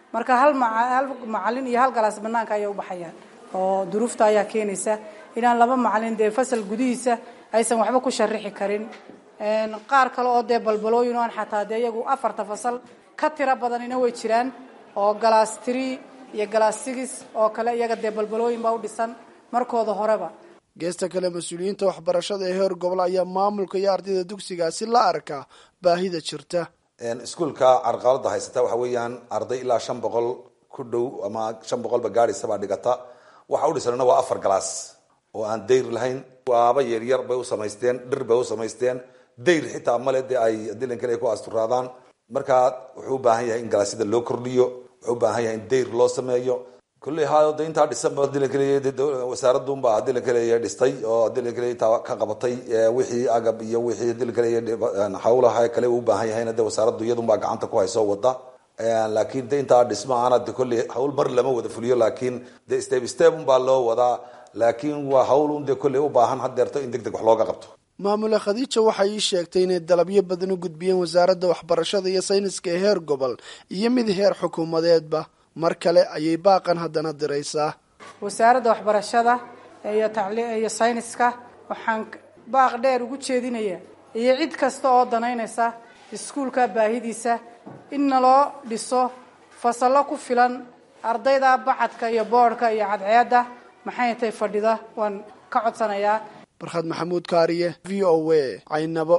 marka hal hal macalin iyo hal galaas banaanka ayay u baxayaan oo duruufta ayaa keenaysa inaan laba macalin dee fasal gudihiisa aysan waxba ku sharixi karin qaar kale oo dee balbalooyin o aan xataa dee iyagu afarta fasal ka tiro badanina way jiraan oo galaas tree iyo galaas six oo kale iyaga dee balbalooyin baa u dhisan markooda horeba geesta kale mas-uuliyiinta waxbarashada ee heer gobol ayaa maamulka iyo ardayda dugsigaasi la arkaa baahida jirta iskuolka carqalada haysata waxa weeyaan arday ilaa shan boqol ku dhow ama shan boqolba gaadhaysabaa dhigata waxa u dhisanna waa afar galaas oo aan dayr lahayn waaba yaryar bay u samaysteen dhir bay u samaysteen dayr xitaa male dee ay dilankan ay ku asturaadaan markaa wuxuu u baahan yahay in galaasyada loo kordhiyo wuxuu u baahan yahay in dayr loo sameeyo kulley hayo de intaa dhisanba dilankaleey wasaaradunba dilankaleey dhistay oo dilankaleey intaa ka qabatay wixii agab iyo wixii dilankaleey hawlaha kale u baahan yahayna de wasaaraddu iyadunbaa gacanta ku hayso wada laakiin de intaa dhismaana de kolley hawl mar lama wada fuliyo laakiin de step step unbaa loo wadaa laakiin waa hawl un de kolley u baahan hadeerto in deg deg wax looga qabto maamule khadiija waxay ii sheegtay inay dalabyo badan u gudbiyeen wasaaradda waxbarashada iyo sayniska ee heer gobol iyo mid heer xukuumadeedba mar kale ayay baaqan haddana diraysaa wasaaradda waxbarashada iyo tacli iyo sayniska waxaan baaq dheer ugu jeedinaya iyo cid kasta oo danaynaysa iskuulka baahidiisa in naloo dhiso fasallo ku filan ardayda bacadka iyo boodhka iyo cadceedda maxay tay fadhida waan ka codsanayaa barkhad maxamuud kaariye v o a caynabo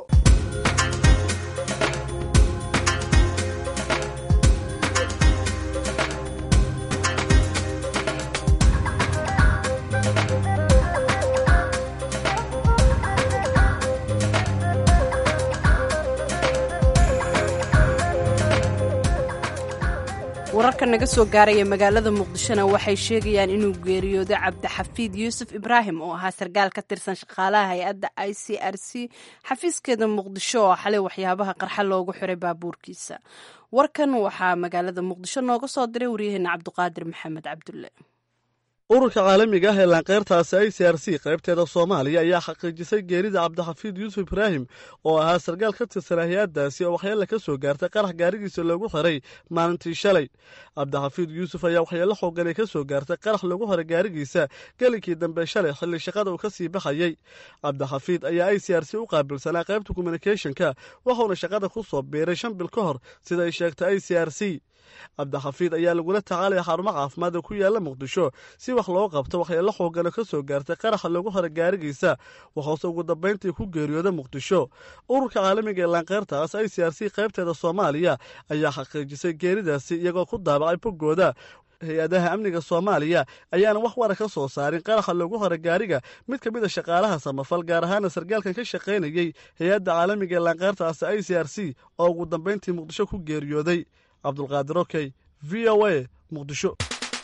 wararka naga soo gaaraya magaalada muqdishona waxay sheegayaan inuu geeriyooday cabdixafiid yuusuf ibraahim oo ahaa sarkaal ka tirsan shaqaalaha hay-adda i c r c xafiiskeeda muqdisho oo xalay waxyaabaha qarxa loogu xiray baabuurkiisa warkan waxaa magaalada muqdisho nooga soo diray waryaheena cabduqaadir maxamed cabdulle ururka caalamiga ah ee laanqeyrtaasi i c r c qaybteeda soomaaliya ayaa xaqiijisay geerida cabdixafiid yuusuf ibraahim oo ahaa sarkaal ka tirsan hay-addaasi oo waxyeella ka soo gaartay qarax gaarigiisa loogu xiray maalintii shalay cabdixafiid yuusuf ayaa waxyeello xooganay ka soo gaartay qarax loogu xiray gaarigiisa gelinkii dambe shalay xilli shaqada uu ka sii baxayey cabdixafiid ayaa i c r c u qaabilsanaa qaybta communicathonka wuxuuna shaqada ku soo biiray shan bil ka hor sida ay sheegtay i c r c cabdixafiid ayaa lagula tacaalaya xarumo caafimaad oo ku yaala muqdisho si wax loo qabto waxyeello xoogano ka soo gaartay qaraxa loogu xiray gaarigiisa waxuuse ugu dambayntii ku geeriyooda muqdisho ururka caalamiga ee laanqeyrtaas i c r c qaybteeda soomaaliya ayaa xaqiijisay geeridaasi iyagoo ku daabacay boggooda hay-adaha amniga soomaaliya ayaana wax wara ka soo saarin qaraxa loogu xiray gaariga mid ka mid a shaqaalaha samafal gaar ahaana sarkaalkan ka shaqaynayey hay-adda caalamiga ee laanqeyrtaas i c r c oo ugu dambayntii muqdisho ku geeriyooday cabdulqaadir okey v o a muqdisho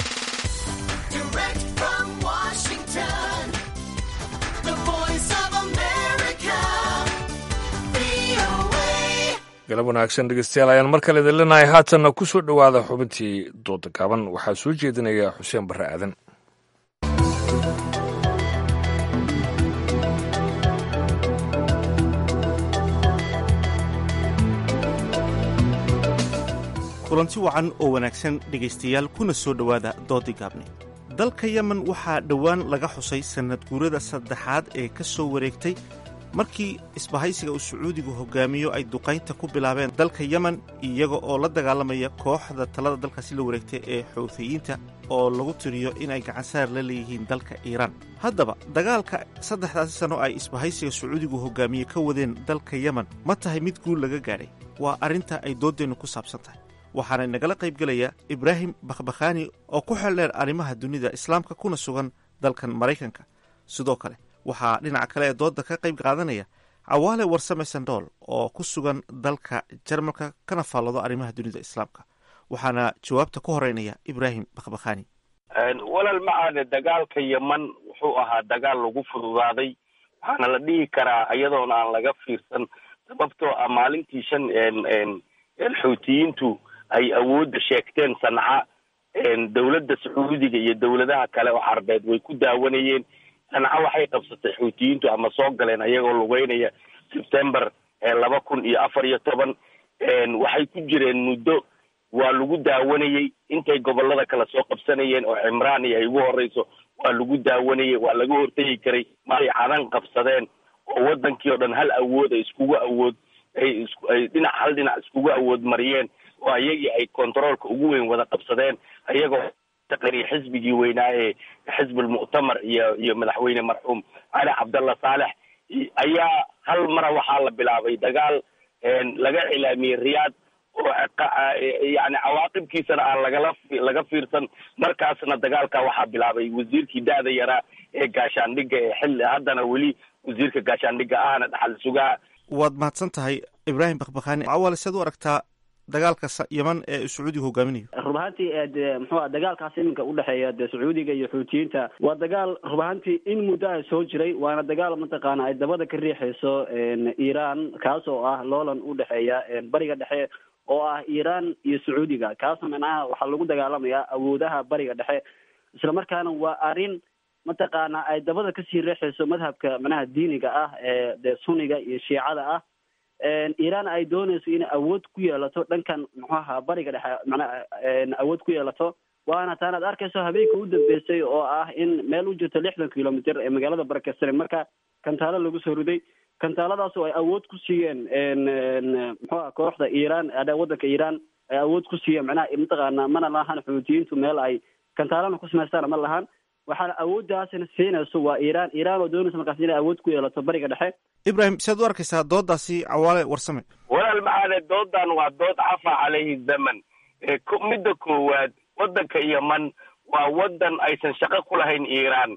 galab wanaagsan dhegeystayaal ayaan mar kale idin leenahay haatanna ku soo dhowaada xubintii dooda gaaban waxaa soo jeedinaya xuseen barre aadan kulanti wacan oo wanaagsan dhegaystayaal kuna soo dhowaada doodii gaabne dalka yemen waxaa dhowaan laga xusay sannad guurada saddexaad ee ka soo wareegtay markii isbahaysiga uu sacuudigu hogaamiyo ay duqaynta ku bilaabeen dalka yemen iyaga oo la dagaalamaya kooxda talada dalkaasi la wareegtay ee xuuthiyiinta oo lagu tiriyo inay gacansaar la leeyihiin dalka iiraan haddaba dagaalka saddexdaasi sanno ay isbahaysiga sacuudigu hogaamiye ka wadeen dalka yemen ma tahay mid guul laga gaadhay waa arrinta ay dooddeennu ku saabsan tahay waxaana inagala qaybgelaya ibraahim bakhbakhaani oo ku xeldheer arrimaha dunida islaamka kuna sugan dalkan maraykanka sidoo kale waxaa dhinaca kale ee doodda ka qayb qaadanaya cawaale warsame sandool oo ku sugan dalka jarmalka kana faallado arrimaha dunida islaamka waxaana jawaabta ku horeynaya ibraahim bakhbakhaani walal macaane dagaalka yeman wuxuu ahaa dagaal lagu fududaaday waxaana la dhihi karaa iyadoona aan laga fiirsan sababtoo ah maalintii shan xuutiyiintu ay awoodda sheegteen sanca dowladda sacuudiga iyo dowladaha kale oo carbeed way ku daawanayeen sanca waxay qabsatay xuutiyiintu ama soo galeen ayagoo lugeynaya sebtember laba kun iyo afar iyo toban waxay ku jireen muddo waa lagu daawanayey intay gobolada kale soo qabsanayeen oo cimraan iyo ay ugu horeyso waa lagu daawanayey waa laga hortegi karay maay cadan qabsadeen oo wadankii oo dhan hal awood ay iskugu awood ay is ay dhinac hal dhinac iskugu awood mariyeen oo ayagii ay controolka ugu weyn wada qabsadeen ayagoo taqariya xisbigii weynaa ee xisbulmuctamar iyo iyo madaxweyne marxuum cali cabdallah saalex ayaa hal mara waxaa la bilaabay dagaal laga cilaamiyey riyaad oo yani cawaaqibkiisana aan lagala laga fiirsan markaasna dagaalka waxaa bilaabay wasiirkii da-da yaraa ee gaashaandhigga ee xilli haddana weli wasiirka gaashaandhigga ahna dhaxal sugaa waad mahadsan tahay ibraahim bakbakani awale sead u aragtaa dagaalka yeman ee sacuudiga hogaaminayo rub ahaantii de muxuu ah dagaalkaas iminka udhexeeya de sacuudiga iyo xuutiyiinta waa dagaal rub ahaantii in muddo ah soo jiray waana dagaal mataqaana ay dabada ka riixayso iran kaas oo ah loolan udhexeeya bariga dhexe oo ah iran iyo sacuudiga kaasna micnaha waxaa lagu dagaalamayaa awoodaha bariga dhexe isla markaana waa arrin mataqaana ay dabada kasii riixayso madhabka micnaha diiniga ah ee de sunniga iyo shiicada ah iran ay doonayso inay awood ku yeelato dhankan muxuaha bariga dhexe manaa awood ku yeelato waana taan aad arkayso habeenka u dambeysay oo ah in meel u jirto lixdan kilomitr ee magaalada barakeysan marka kantaalo lagu soo riday kantaaladaas oo ay awood ku siiyeen muxuaha kooxda iran wadanka iran ay awood ku siiyeen macnaha mataqaana mana lahan xuutiyiintu meel ay kantaalana ku samaystaan ma lahan waxaana awooddaasina siinayso waa iran iran oo doonaysa markaas inay awood ku yeelato bariga dhexe ibrahim siaad u arkaysaa doodaasi cawaale warsame walaal maxaane doodan waa dood cafa calayhi zaman midda koowaad wadanka yeman waa wadan aysan shaqo ku lahayn iran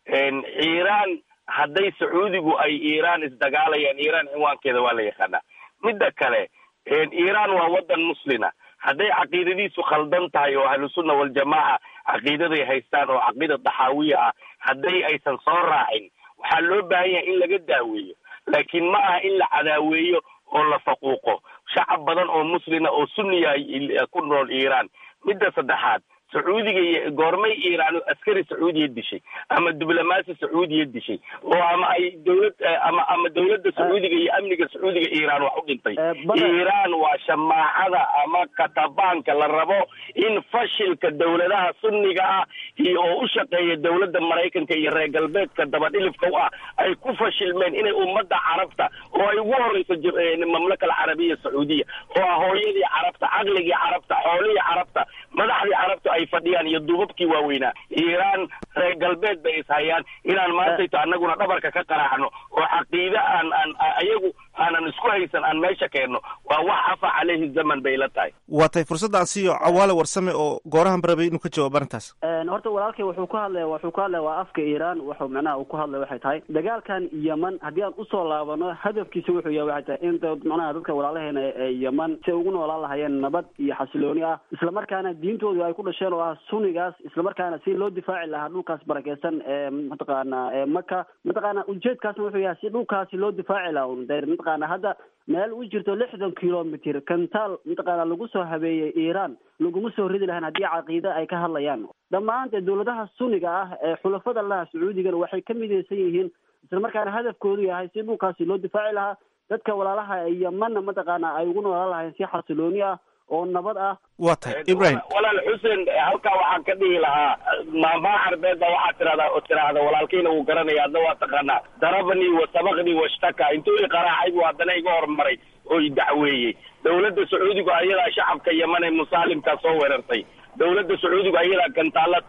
iran hadday sacuudigu ay iran isdagaalayaan iran cinwaankeeda waa la yaqaanaa midda kale iran waa wadan muslina hadday caqiidadiisu khaldan tahay oo ahlusunna waljamaaca caqiidaday haystaan oo caqiida daxaawiya ah hadday aysan soo raacin waxaa loo baahan yahay in laga daaweeyo laakiin ma aha in la cadaaweeyo oo la faquuqo shacab badan oo muslina oo sunniya ku nool iran midda saddexaad sacuudiga iyo goormay iiraan askari sacuudiya dishay ama diblomaasi sacuudiya dishay oo ama ay dowlad ama ama dowladda sacuudiga iyo amniga sacuudiga iiraan wax u dhintay iiraan waa shamaacada ama katabaanka la rabo in fashilka dowladaha sunniga ah iyo oo u shaqeeya dowladda maraykanka iyo reer galbeedka dabadhilifka u ah ay ku fashilmeen inay ummadda carabta oo ay ugu horeyso mamlaka alcarabiya sacuudiya oo ah hooyadii carabta caqligii carabta xoolihii carabta madaxdii carabta ay fadhiyaan iyo duubabkii waaweynaa iiraan reer galbeed bay ishayaan inaan maantayto annaguna dhabarka ka qaraacno oo caqiide aan aan ayagu aanan isku haysan aan meesha keenno waa wax afa caleyhi zaman bay la tahay waa tahay fursadda aan siiyo cawaale warsame oo goorahan barabay inuu ka jawaabo arrintaas horta walaalkay wuxuu ku hadlaya wuxuu ku hadlaya waa afka iiraan wuxuu macnaha uu ku hadlaya waxay tahay dagaalkan yeman haddii aan usoo laabano hadafkiisa wuxuu yahay waxay tahay in macnaha dadka walaalaheena ee yeman si ay ugu noolaan lahayeen nabad iyo xasilooni ah islamarkaana diintoodu ay ku dhasheen oo ah sunnigaas islamarkaana si loo difaaci lahaa dhulkaas barakeysan ee mataqaana ee maka mataqaana ujeedkaasna wuxuu yahay si dhulkaasi loo difaaci lahaa un de mataqaana hadda meel u jirto lixdan kilomitr kantaal mataqaana lagu soo habeeyey iiraan laguma soo ridi lahayn haddii caqiide ay ka hadlayaan dhammaante dowladaha sunniga ah ee xulafada laha sacuudigana waxay ka midaysan yihiin islamarkaana hadafkoodu yahay si dhulkaasi loo difaaci lahaa dadka walaalaha yemanna mataqaana ay ugu noolaan lahayn si xasilooni ah oo nabad ah waa tahay ibrahim walaal xuseen halkaa waxaan ka dhihi lahaa maamaha carbeed baa waxaa tirahdaa oo tiraahda walaalkayna wuu garanaya adna waa taqaanaa darabanii wa sabaqnii washtaka intuu i qaraacay buu haddana iga hormaray oo i dacweeyey dowladda sacuudigu ayadaa shacabka yeman ee musaalimkaa soo weerartay dowladda sacuudigu ayadaa gantaala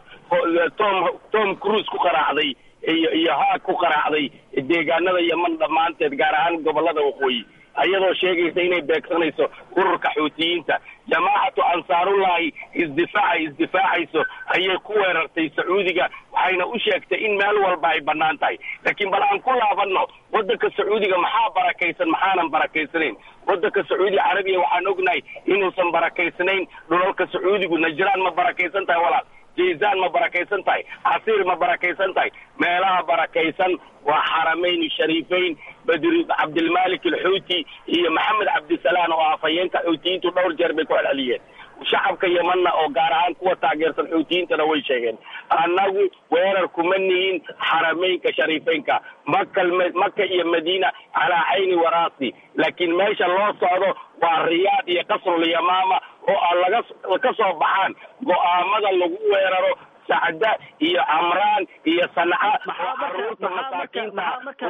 tom tom cruise ku qaraacday iyo iyo haag ku qaraacday deegaanada yeman dhammaanteed gaar ahaan gobolada waqooyi ayadoo sheegaysa inay beegsanayso ururka xuutiyiinta jamaacatu ansaarullahi isdifaaca isdifaacayso ayay ku weerartay sacuudiga waxayna u sheegtay in meel walba ay bannaan tahay laakiin bal aan ku laabanno waddanka sacuudiga maxaa barakaysan maxaanan barakaysanayn waddanka sacuudiga carabiya waxaan ognahay inuusan barakaysnayn dhulalka sacuudigu najraan ma barakaysan tahay walaal jaysaan ma barakaysan tahay casiir ma barakaysan tahay meelaha barakaysan waa xarameyn shariifeyn badri cabdilmalik alxuuti iyo maxamed cabdisalaan oo afhayeenka xuutiyiintu dhowr jeer bay ku celceliyeen shacabka yemanna oo gaar ahaan kuwa taageersan xuutiyiintana way sheegeen annagu weerar kuma nihin xarameynka shariifeynka maka maka iyo madiina calaa cayni waraasi laakiin meesha loo socdo waa riyaad iyo qasrul yamaama oo a laga ka soo baxaan go'aamada lagu weeraro sacda iyo camraan iyo sanca oo caruurta masaakiinta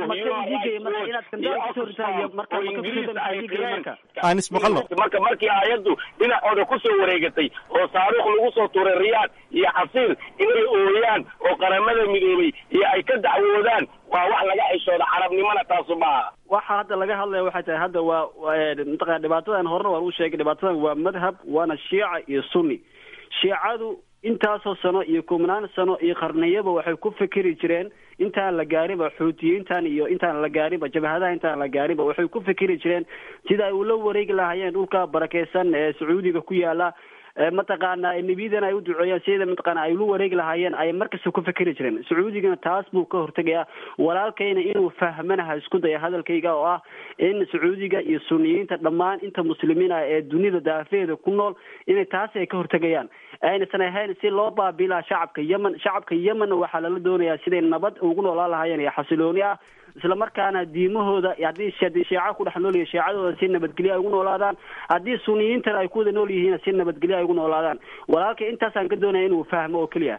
anis maqalno marka markii aayaddu dhinacooda kusoo wareegatay oo saaruukh lagu soo tuuray riyaad iyo xasiil inay ooyaan oo qaramada midoobay iyo ay ka dacwoodaan waa wax laga xishooda carabnimona taasu maaha waxa hadda laga hadlaya waxay tahay hadda waa mataqana dhibaatadan horena waan u sheegay dhibaatadan waa madhab waana shiica iyo sunni shiicadu intaasoo sano iyo kumnaan sano iyo qarniyaba waxay ku fikeri jireen intaan la gaariba xuutiyiintan iyo intaan la gaariba jabhadaha intaan la gaariba waxay ku fikeri jireen sida ay ula wareegi lahaayeen dhulka barakeysan ee sacuudiga ku yaala mataqaana nebiyadan ay u duceeyaan sida mataqaana ay ula wareegi lahaayeen ay markasta ku fikeri jireen sacuudigana taas buu ka hortegayaa walaalkayna inuu fahmanaha isku daya hadalkayga oo ah in sacuudiga iyo suniyiinta dhammaan inta muslimiin ah ee dunida daafeeda ku nool inay taas ay ka hortegayaan aynaysan ahayn si loo baabiilaa shacabka yemen shacabka yemenna waxaa lala doonayaa siday nabad ugu noolaan lahaayeen iyo xasilooni ah isla markaana diimahooda haddii haddii sheeca ku dhex nool yihin sheecadooda si nabadgelyo ay ugu noolaadaan haddii suniyiintana ay ku wada nool yihiin si nabadgelyo ay ugu noolaadaan walaalka intaasaan ka doonaya inuu fahmo oo keliya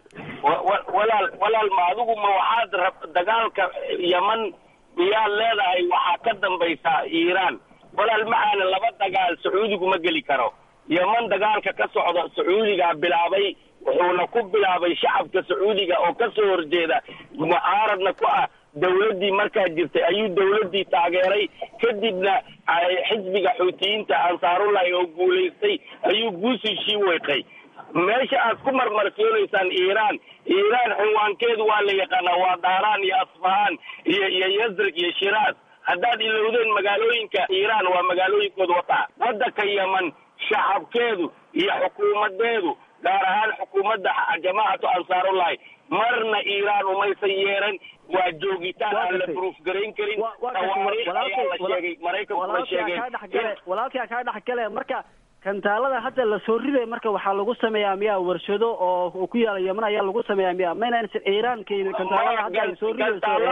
walaal walaal ma adigu ma waxaad rab dagaalka yeman miyaad leedahay waxaa ka dambaysaa iiraan walaal maxaana laba dagaal sacuudigu ma geli karo yeman dagaalka ka socda sacuudigaa bilaabay wuxuuna ku bilaabay shacabka sacuudiga oo ka soo horjeeda mucaaradna ku ah dawladdii markaa jirtay ayuu dawladdii taageeray kadibna xisbiga xuutiyiinta ansaarullahi oo guulaystay ayuu guusiishii weeqay meesha aad ku marmarsiyoonaysaan iiraan iiraan cinwaankeedu waa la yaqaanaa waa daaraan iyo asfahaan iyo iyo yazrig iyo shiraas haddaad ilowdeen magaalooyinka iiraan waa magaalooyinkooda wataa waddanka yeman shacabkeedu iyo xukuumadeedu gaar ahaan xukuumadda jamaacatu ansaarullahi marna iiraan umaysan yeeran waa joogitaan aan la proof garayn karin tawaariikh ayaa la sheegay maraykankuna sheegeen walaalkaa kaa dhex gale marka kantaalada hadda lasoo riday marka waxaa lagu sameeyaa miyaa warshado oo ku yaala yeman ayaa lagu sameeyaa miya maynan iiraan keenin kantaalada hadda ay soo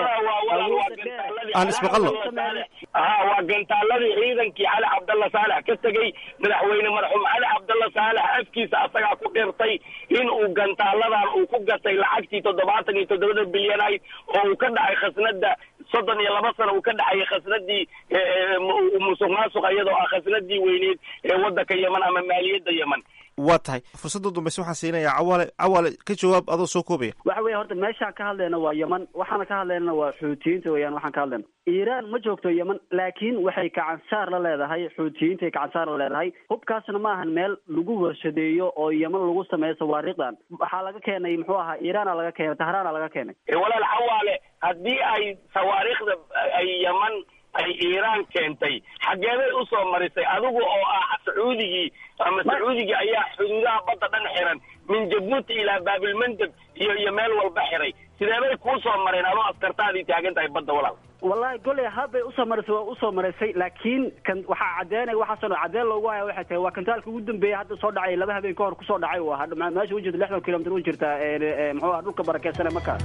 aan ismaqalno ha waa gantaaladii ciidankii cali cabdalla saalex ka tegey madaxweyne marxuum cali cabdalla saalex afkiisa asagaa ku dhirtay in uu gantaaladan uu ku gatay lacagtii toddobaatan iyo toddobada bilyan ayd oo uu ka dhacay khasnada soddon iyo laba sano uu ka dhacayay khasnadii musuq maasuq iyadoo ah khasnadii weyneed ee waddanka yeman ama maaliyadda yeman waa tahay fursadda dambayse waxaan siinayaa cawaale cawaale ka jawaab adoo soo koobaya waxa weeye horta meeshaan ka hadlayna waa yeman waxaana ka hadlaynana waa xuutiyiinta weeyaan waxaan ka hadlayna iiraan ma joogto yeman laakiin waxay gacansaar la leedahay xuutiyiintay gacansaar la leedahay hubkaasna ma ahan meel lagu warshadeeyo oo yeman lagu sameeyo sawaariiqdan waxaa laga keenay muxuu ahaa iiraana laga keenay tahraana laga keenay walaal cawaale haddii ay sawaariikhda ay yeman ay iiraan keentay xageebay usoo marisay adigu oo ah sacuudigii ama sacuudigii ayaa xuduudaha badda dhan xiran min jabuuti ilaa baabilmandeb iyo iyo meel walba xiray sideebay kuu soo mareen adoo askartaadii taagan tahay badda walaal wallahi goley habbay usoo marisay waa usoo marisay laakiin kan waxaa caddeynaya waxaasoo caddeyn loogu haya waxay tahay waa kantaalka ugu dambeeyay hadda soo dhacay laba habeen ka hor kusoo dhacay uu ahaa meesha u jirta lixdan kilomitr u jirta muxuu aha dhulka barakeysanee markaas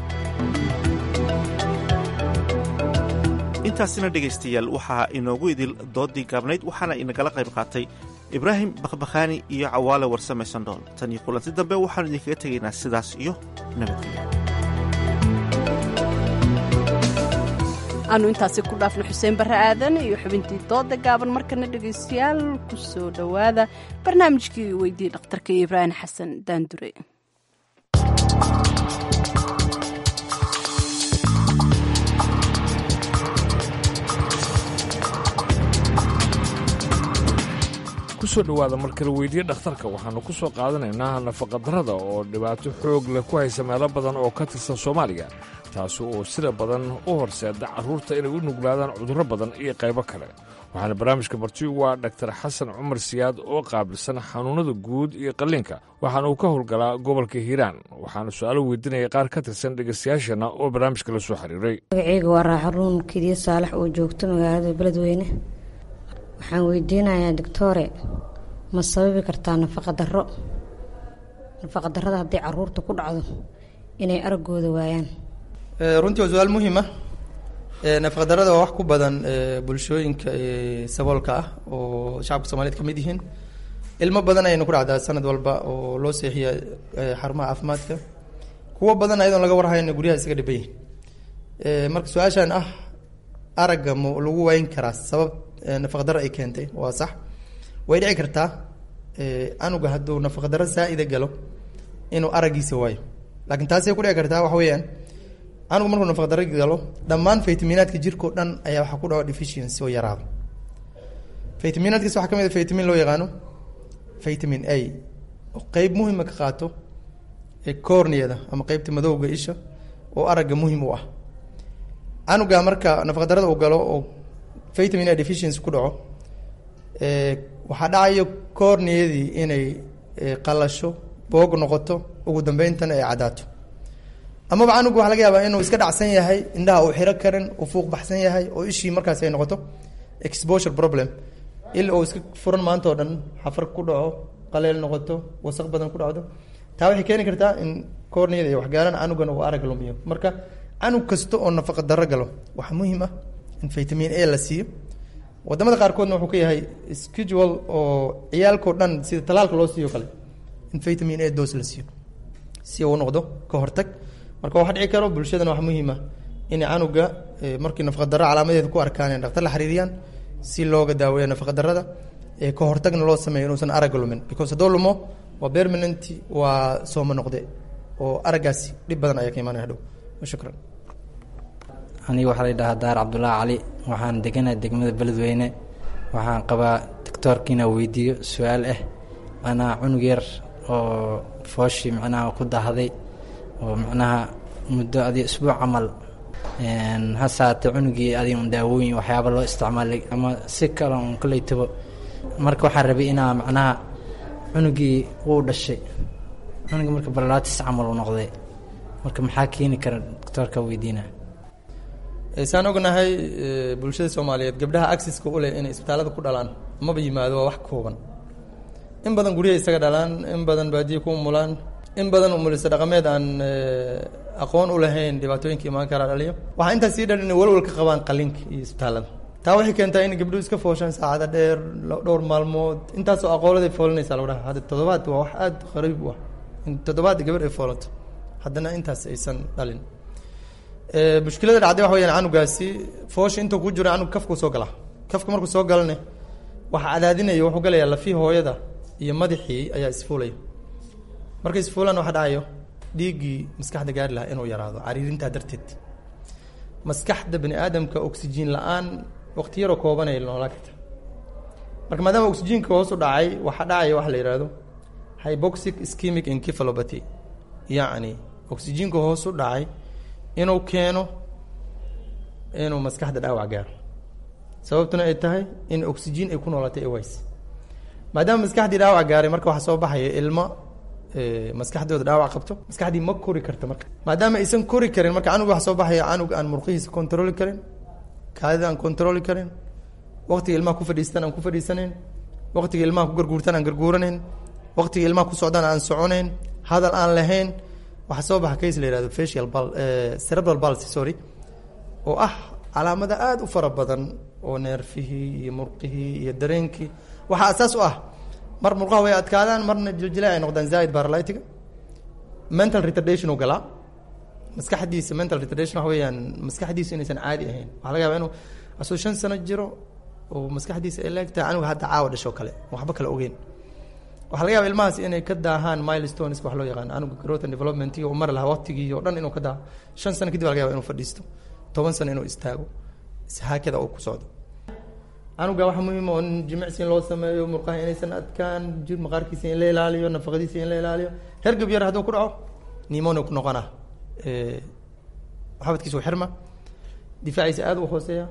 intaasina dhegaystayaal waxaa inoogu idil doodii gaabnayd waxaana inagala qayb qaatay ibraahim bakhbakhaani iyo cawaale warsame sandhool tan iyo kulanti dambe waxaanu idinkaga tegaynaa sidaas iyo nabadgelyo aanu intaasi ku dhaafno xuseen barre aadan iyo xubintii dooda gaaban markana dhegaystayaal ku soo dhowaada barnaamijkii weydii dhakhtarka iyo ibraahim xasan daandure kusoo dhowaada markala weydiye dhakhtarka waxaannu ku soo qaadanaynaa nafaqadarrada oo dhibaato xoog leh ku haysa meelo badan oo ka tirsan soomaaliya taasi oo sida badan u horseeda carruurta inay u nuglaadaan cudurro badan iyo qaybo kale waxaana barnaamijka marti waa dhaktar xasan cumar siyaad oo qaabilsan xanuunnada guud iyo qalliinka waxaana uu ka howlgalaa gobolka hiiraan waxaana su-aalo weydiinaya qaar ka tirsan dhegaystayaasheenna oo barnaamijka la soo xiriiray magaceyga waa raaxaruun kediye saalax oo joogto magaalada beledweyne waxaan weydiinayaa doctore ma sababi kartaa nafaqadaro nafaqadarrada haddii caruurta ku dhacdo inay araggooda waayaan runtii waa su-aal muhiim ah nafaqadarrada waa wax ku badan bulshooyinka saboolka ah oo shacabka soomaaliyed ka mid yihiin ilmo badan ayayna ku dhacdaa sanad walba oo loo seexiya xarumaha caafimaadka kuwo badan ayadoon laga warhayna guryaha isaga dhiban yihin marka su-aashan ah aragga ma lagu wayn karaa sabab nafaqdaro ay keentay waa sax way dhici kartaa anuga hadduu nafaqdaro saa-ida galo inuu araggiisa waayo laakiin taasay ku dhici kartaa waxa weeyaan anugu markuu nafaqdaro galo dhammaan faytaminaadka jirkao dhan ayaa waxaa ku dhaco deficiency oo yaraado faytaminaadkaas waxaa ka mid a vitamin loo yaqaano vitamin a oo qeyb muhima ka qaato ee corneada ama qeybta madowga isha oo aragga muhim u ah canuga marka nafaqdarada uu galo oo vitamin a deficiency ku dhaco waxaa dhacayo corneadii inay qalasho boog noqoto ugu dambeyntana ay caddaato amaba canugu waxa laga yaabaa inuu iska dhacsan yahay indhaha uu xiro karin uu fuuq baxsan yahay oo ishii markaas ay noqoto exposure problem il uu iska furan maanta oo dhan xafar ku dhaco qaleel noqoto wasaq badan ku dhacdo taa waxay keeni kartaa in corneada iyo waxgaaran canugan uu arag lumiyo marka canug kasta oo nafaqa darro galo waxaa muhiim ah in vitamin a la siiyo wadamada qaarkoodna wuxuu ka yahay schedule oo ciyaalkao dhan sida talaalka loo siiyo kale in vitamin a dos la siiyo si uu noqdo ka hortag marka waxa dhici karo bulshadana waxaa muhiim ah inay canuga markii nafaqa darro calaamadeeda ku arkaan in dhaktar la xiriiriyaan si looga daaweeyo nafaqa darrada ee ka hortagna loo sameeyo inuusan aragga lumin because haddoo lumo waa permanent waa sooma noqde oo araggaasi dhib badan ayaa ka imaanaya hadhow shukran aniga waxaa la yidhahaa daar cabdulaahi cali waxaan deganahay degmada beledweyne waxaan qabaa doctoorka inaa weydiiyo su-aal ah macnaha cunug yar oo fooshii macnaha ku dahday oo macnaha muddo adi isbuuc camal hasaate cunugii adi un daawooyin waxyaaba loo isticmaalay ama si kale un kaleytabo marka waxaan rabay inaa macnaha cunugii wuu dhashay cunugii marka barlaatis camal uu noqday marka maxaa keeni kara doctoorka weydiina saan ognahay bulshada soomaaliyeed gabdhaha axiska u leh inay isbitaalada ku dhalaan maba yimaado waa wax kooban in badan guryaha isaga dhalaan in badan baadiya ku umulaan in badan umulisa dhaqameed aan aqoon u lahayn dhibaatooyinka imaan karaa dhaliyo waxaa intaas sii dhan inay walwal ka qabaan qalinka iyo isbitaalada taa waxay keentaa in gabdhuhu iska fooshaan saacada dheer dhowr maalmood intaasoo aqooladay foolanaysa lagu dhaha hadda toddobaad waa wax aada qariib u ah in toddobaad gabadh ay foolato haddana intaas aysan dhalin mushkilada dhacday waxa weyaan canugaasi foosha intuu ku jiro canug kafkuu soo galaa kafka markuu soo galane waxa cadaadinaya wuxuu galayaa lafii hooyada iyo madaxii ayaa isfuulaya markay isfuulaan waxa dhacayo dhiiggii maskaxda gaari lahaa inuu yaraado cariirintaa darteed maskaxda bani aadamka oxygen la-aan waqti yaroo kooban ay noolaa karta marka maadaama oxygenka hoos u dhacay waxaa dhacaya waxa la yihahdo hyboxic schemic encephalopathy yacni oxygenka hoos u dhacay inuu keeno inuu maskaxda dhaawac gaaro sababtuna ay tahay in oxygen ay ku noolatay aways maadaama maskaxdii dhaawac gaaray marka waxaa soo baxaya ilmo maskaxdooda dhaawac qabto maskaxdii ma kori karta marka maadaama aysan kori karin marka canug waxa soo baxaya canug aan murqihiisa controli karin kaadida aan controli karin waqtiga ilmaha ku fadhiistan aan ku fadhiisanayn waqtiga ilmaha ku garguurtan aan garguuranayn waqtiga ilmaha ku socdaan aan soconayn hadal aan lahayn waxaa soo baxa case la yihahdo facial bal cerebral palsy sorry oo ah calaamada aada u fara badan oo neerfihii iyo murqihii iyo dareenkii waxaa asaas u ah mar murqaha way adkaadaan marna jiljilaa ay noqdaan zaaid baralitiga mental retardation u galaa maskaxdiisa mental retardation waxa weeyaan maskaxdiisa inaysan caadi ahayn waxaa laga yaba inuu asuu shan sano jiro oo maskaxdiisa ay leegtahay canuga hadda caawa dhasho kale waxba kale ogeyn waxaa laga yaba ilmahaas inay ka daahaan milestones wax loo yaqaan canuga growth and development u mari lahaa waqtigii o dhan inuu ka daaho shan sano kadib laga yaba inuu fadhiisto toban sano inuu istaago haakada uu ku socdo canuga waxaa muhiim oo in jimicsi in loo sameeyo murqaha inaysan adkaan jir maqaarkiisa in la ilaaliyo nafaqadiisa in la ilaaliyo hergab yar hadduu ku dhaco nimonia ku noqona xabadkiisa u xirma difaaciisa aada u hooseeya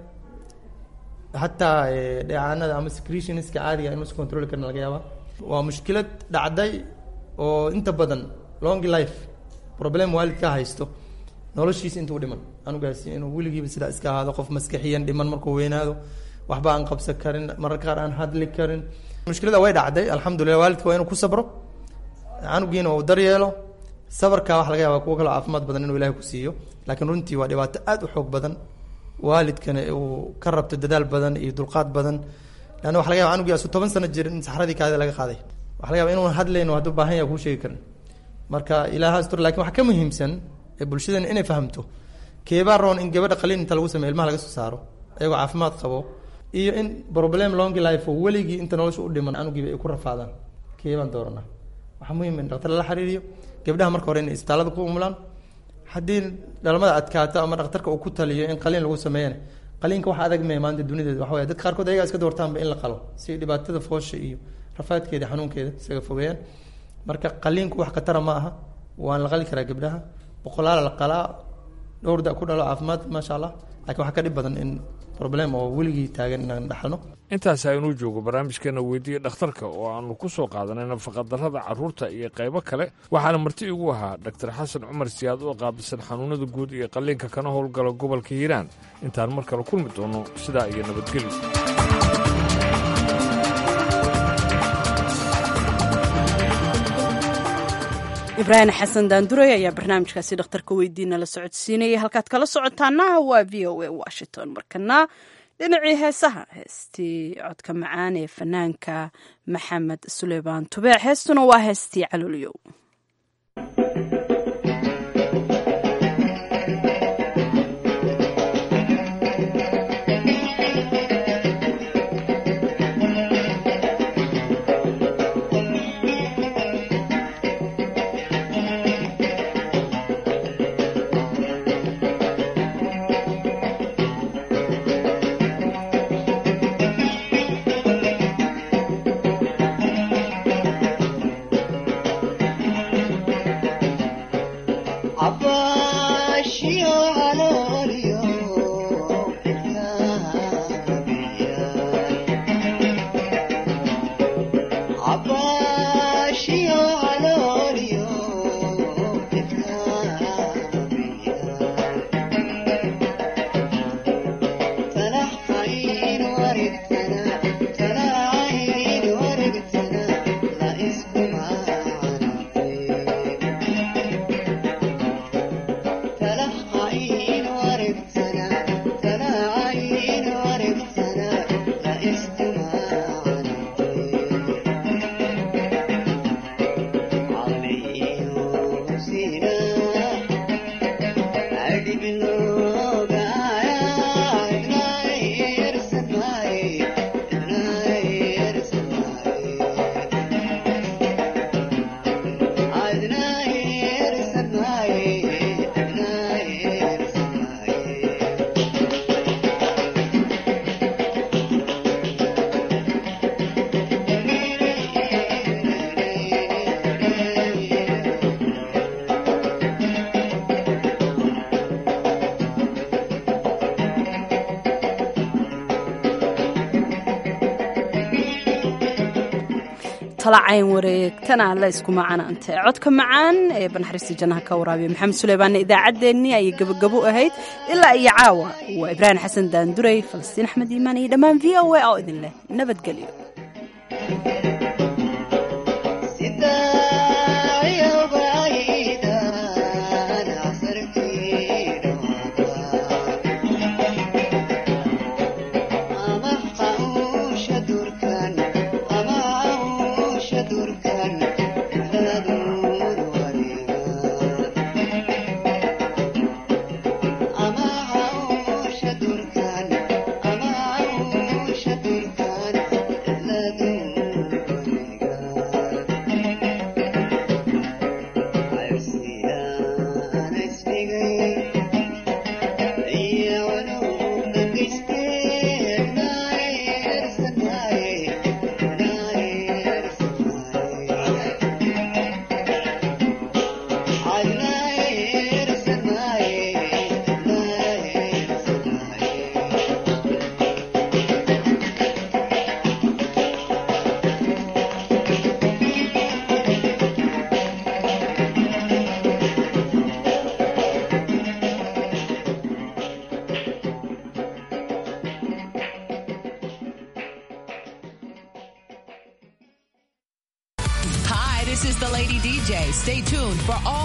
hataa dheecaanada ama secretionska caadiga inuusa controli karin laga yaaba waa mushkilad dhacday oo inta badan long life problem waalidka haysto noloshiisa intuu dhiman anugaasi inuu weligiiba sidaa iska ahaado qof maskaxiyan dhiman markuu weynaado waxba aan qabsan karin mararka qaar aan hadli karin mushkilada way dhacday alxamdulilah waalidka waa inuu ku sabro canugiina uu daryeelo sabarka waxa laga yaaba kuwo kaloo caafimaad badan inuu ilahay ku siiyo laakiin runtii waa dhibaato aada u xoog badan waalidkana uu ka rabto dadaal badan iyo dulqaad badan leanna waxa laga yaba canugii asu toban sano jir in saxradii kaadida laga qaaday waxa laga yaba inuu hadlayno hadduu baahan yahay kuu sheegi karin marka ilaaha astur lakin waxaa ka muhiimsan ee bulshadan inay fahamto keebaa roon in gabadha qaliin inta lagu sameyo ilmaha laga soo saaro iyagoo caafimaad qabo iyo in problem long life oo weligii inta nolosha u dhiman anugiiba ay ku rafaadaan keebaan dooranaa waxaa muhiim in dhaktar lala xiriiriyo gabdhaha marka hore inay isbitaallada ku umulaan haddii dhalmada adkaato ama dhakhtarka uu ku taliyo in qaliin lagu sameeyana qaliinka wax adag mee maanta dunideeda waxa waya dadka qaarkood ayagaa iska doortaanba in la qalo si dhibaatada foosha iyo rafaadkeeda xanuunkeeda isaga fogeeyaan marka qaliinku wax khatara ma aha waan la qali karaa gabdhaha boqolaala la qalaa dhowr da ku dhalo caafimaad maasha allah laakiin waxaa ka dhib badan in problem oo weligii taagan inaan dhaxalno intaas aynuu joogo barnaamijkeena weydiiya dhakhtarka oo aanu ku soo qaadanay nafaqadarrada carruurta iyo qaybo kale waxaana marti igu ahaa dhaktar xasan cumar siyaad oo qaabilsan xanuunada guud iyo qalliinka kana howlgala gobolka hiiraan intaan mar kale kulmi doono sidaa iyo nabadgelyo ibraahim xasan daanduray ayaa barnaamijkaasi dhakhtarka weydiina la socodsiinayay halkaad kala socotaana waa v o a washington markana dhinacii heesaha heestii codka macaan ee fanaanka maxamed suleymaan tubeec heestuna waa heestii calolyow cayn wareegtana la isku macanaante codka macaan ee banaxariista jannaha ka waraabiya maxamed suleybaanna idaacaddeenii ayay gabogabo ahayd ilaa iyo caawa waa ibraahim xasan daanduray falastiin axmed iimaan iyo dhammaan v o a oo idin leh nabadgelyo Hi, this is the Lady DJ. Stay tuned for all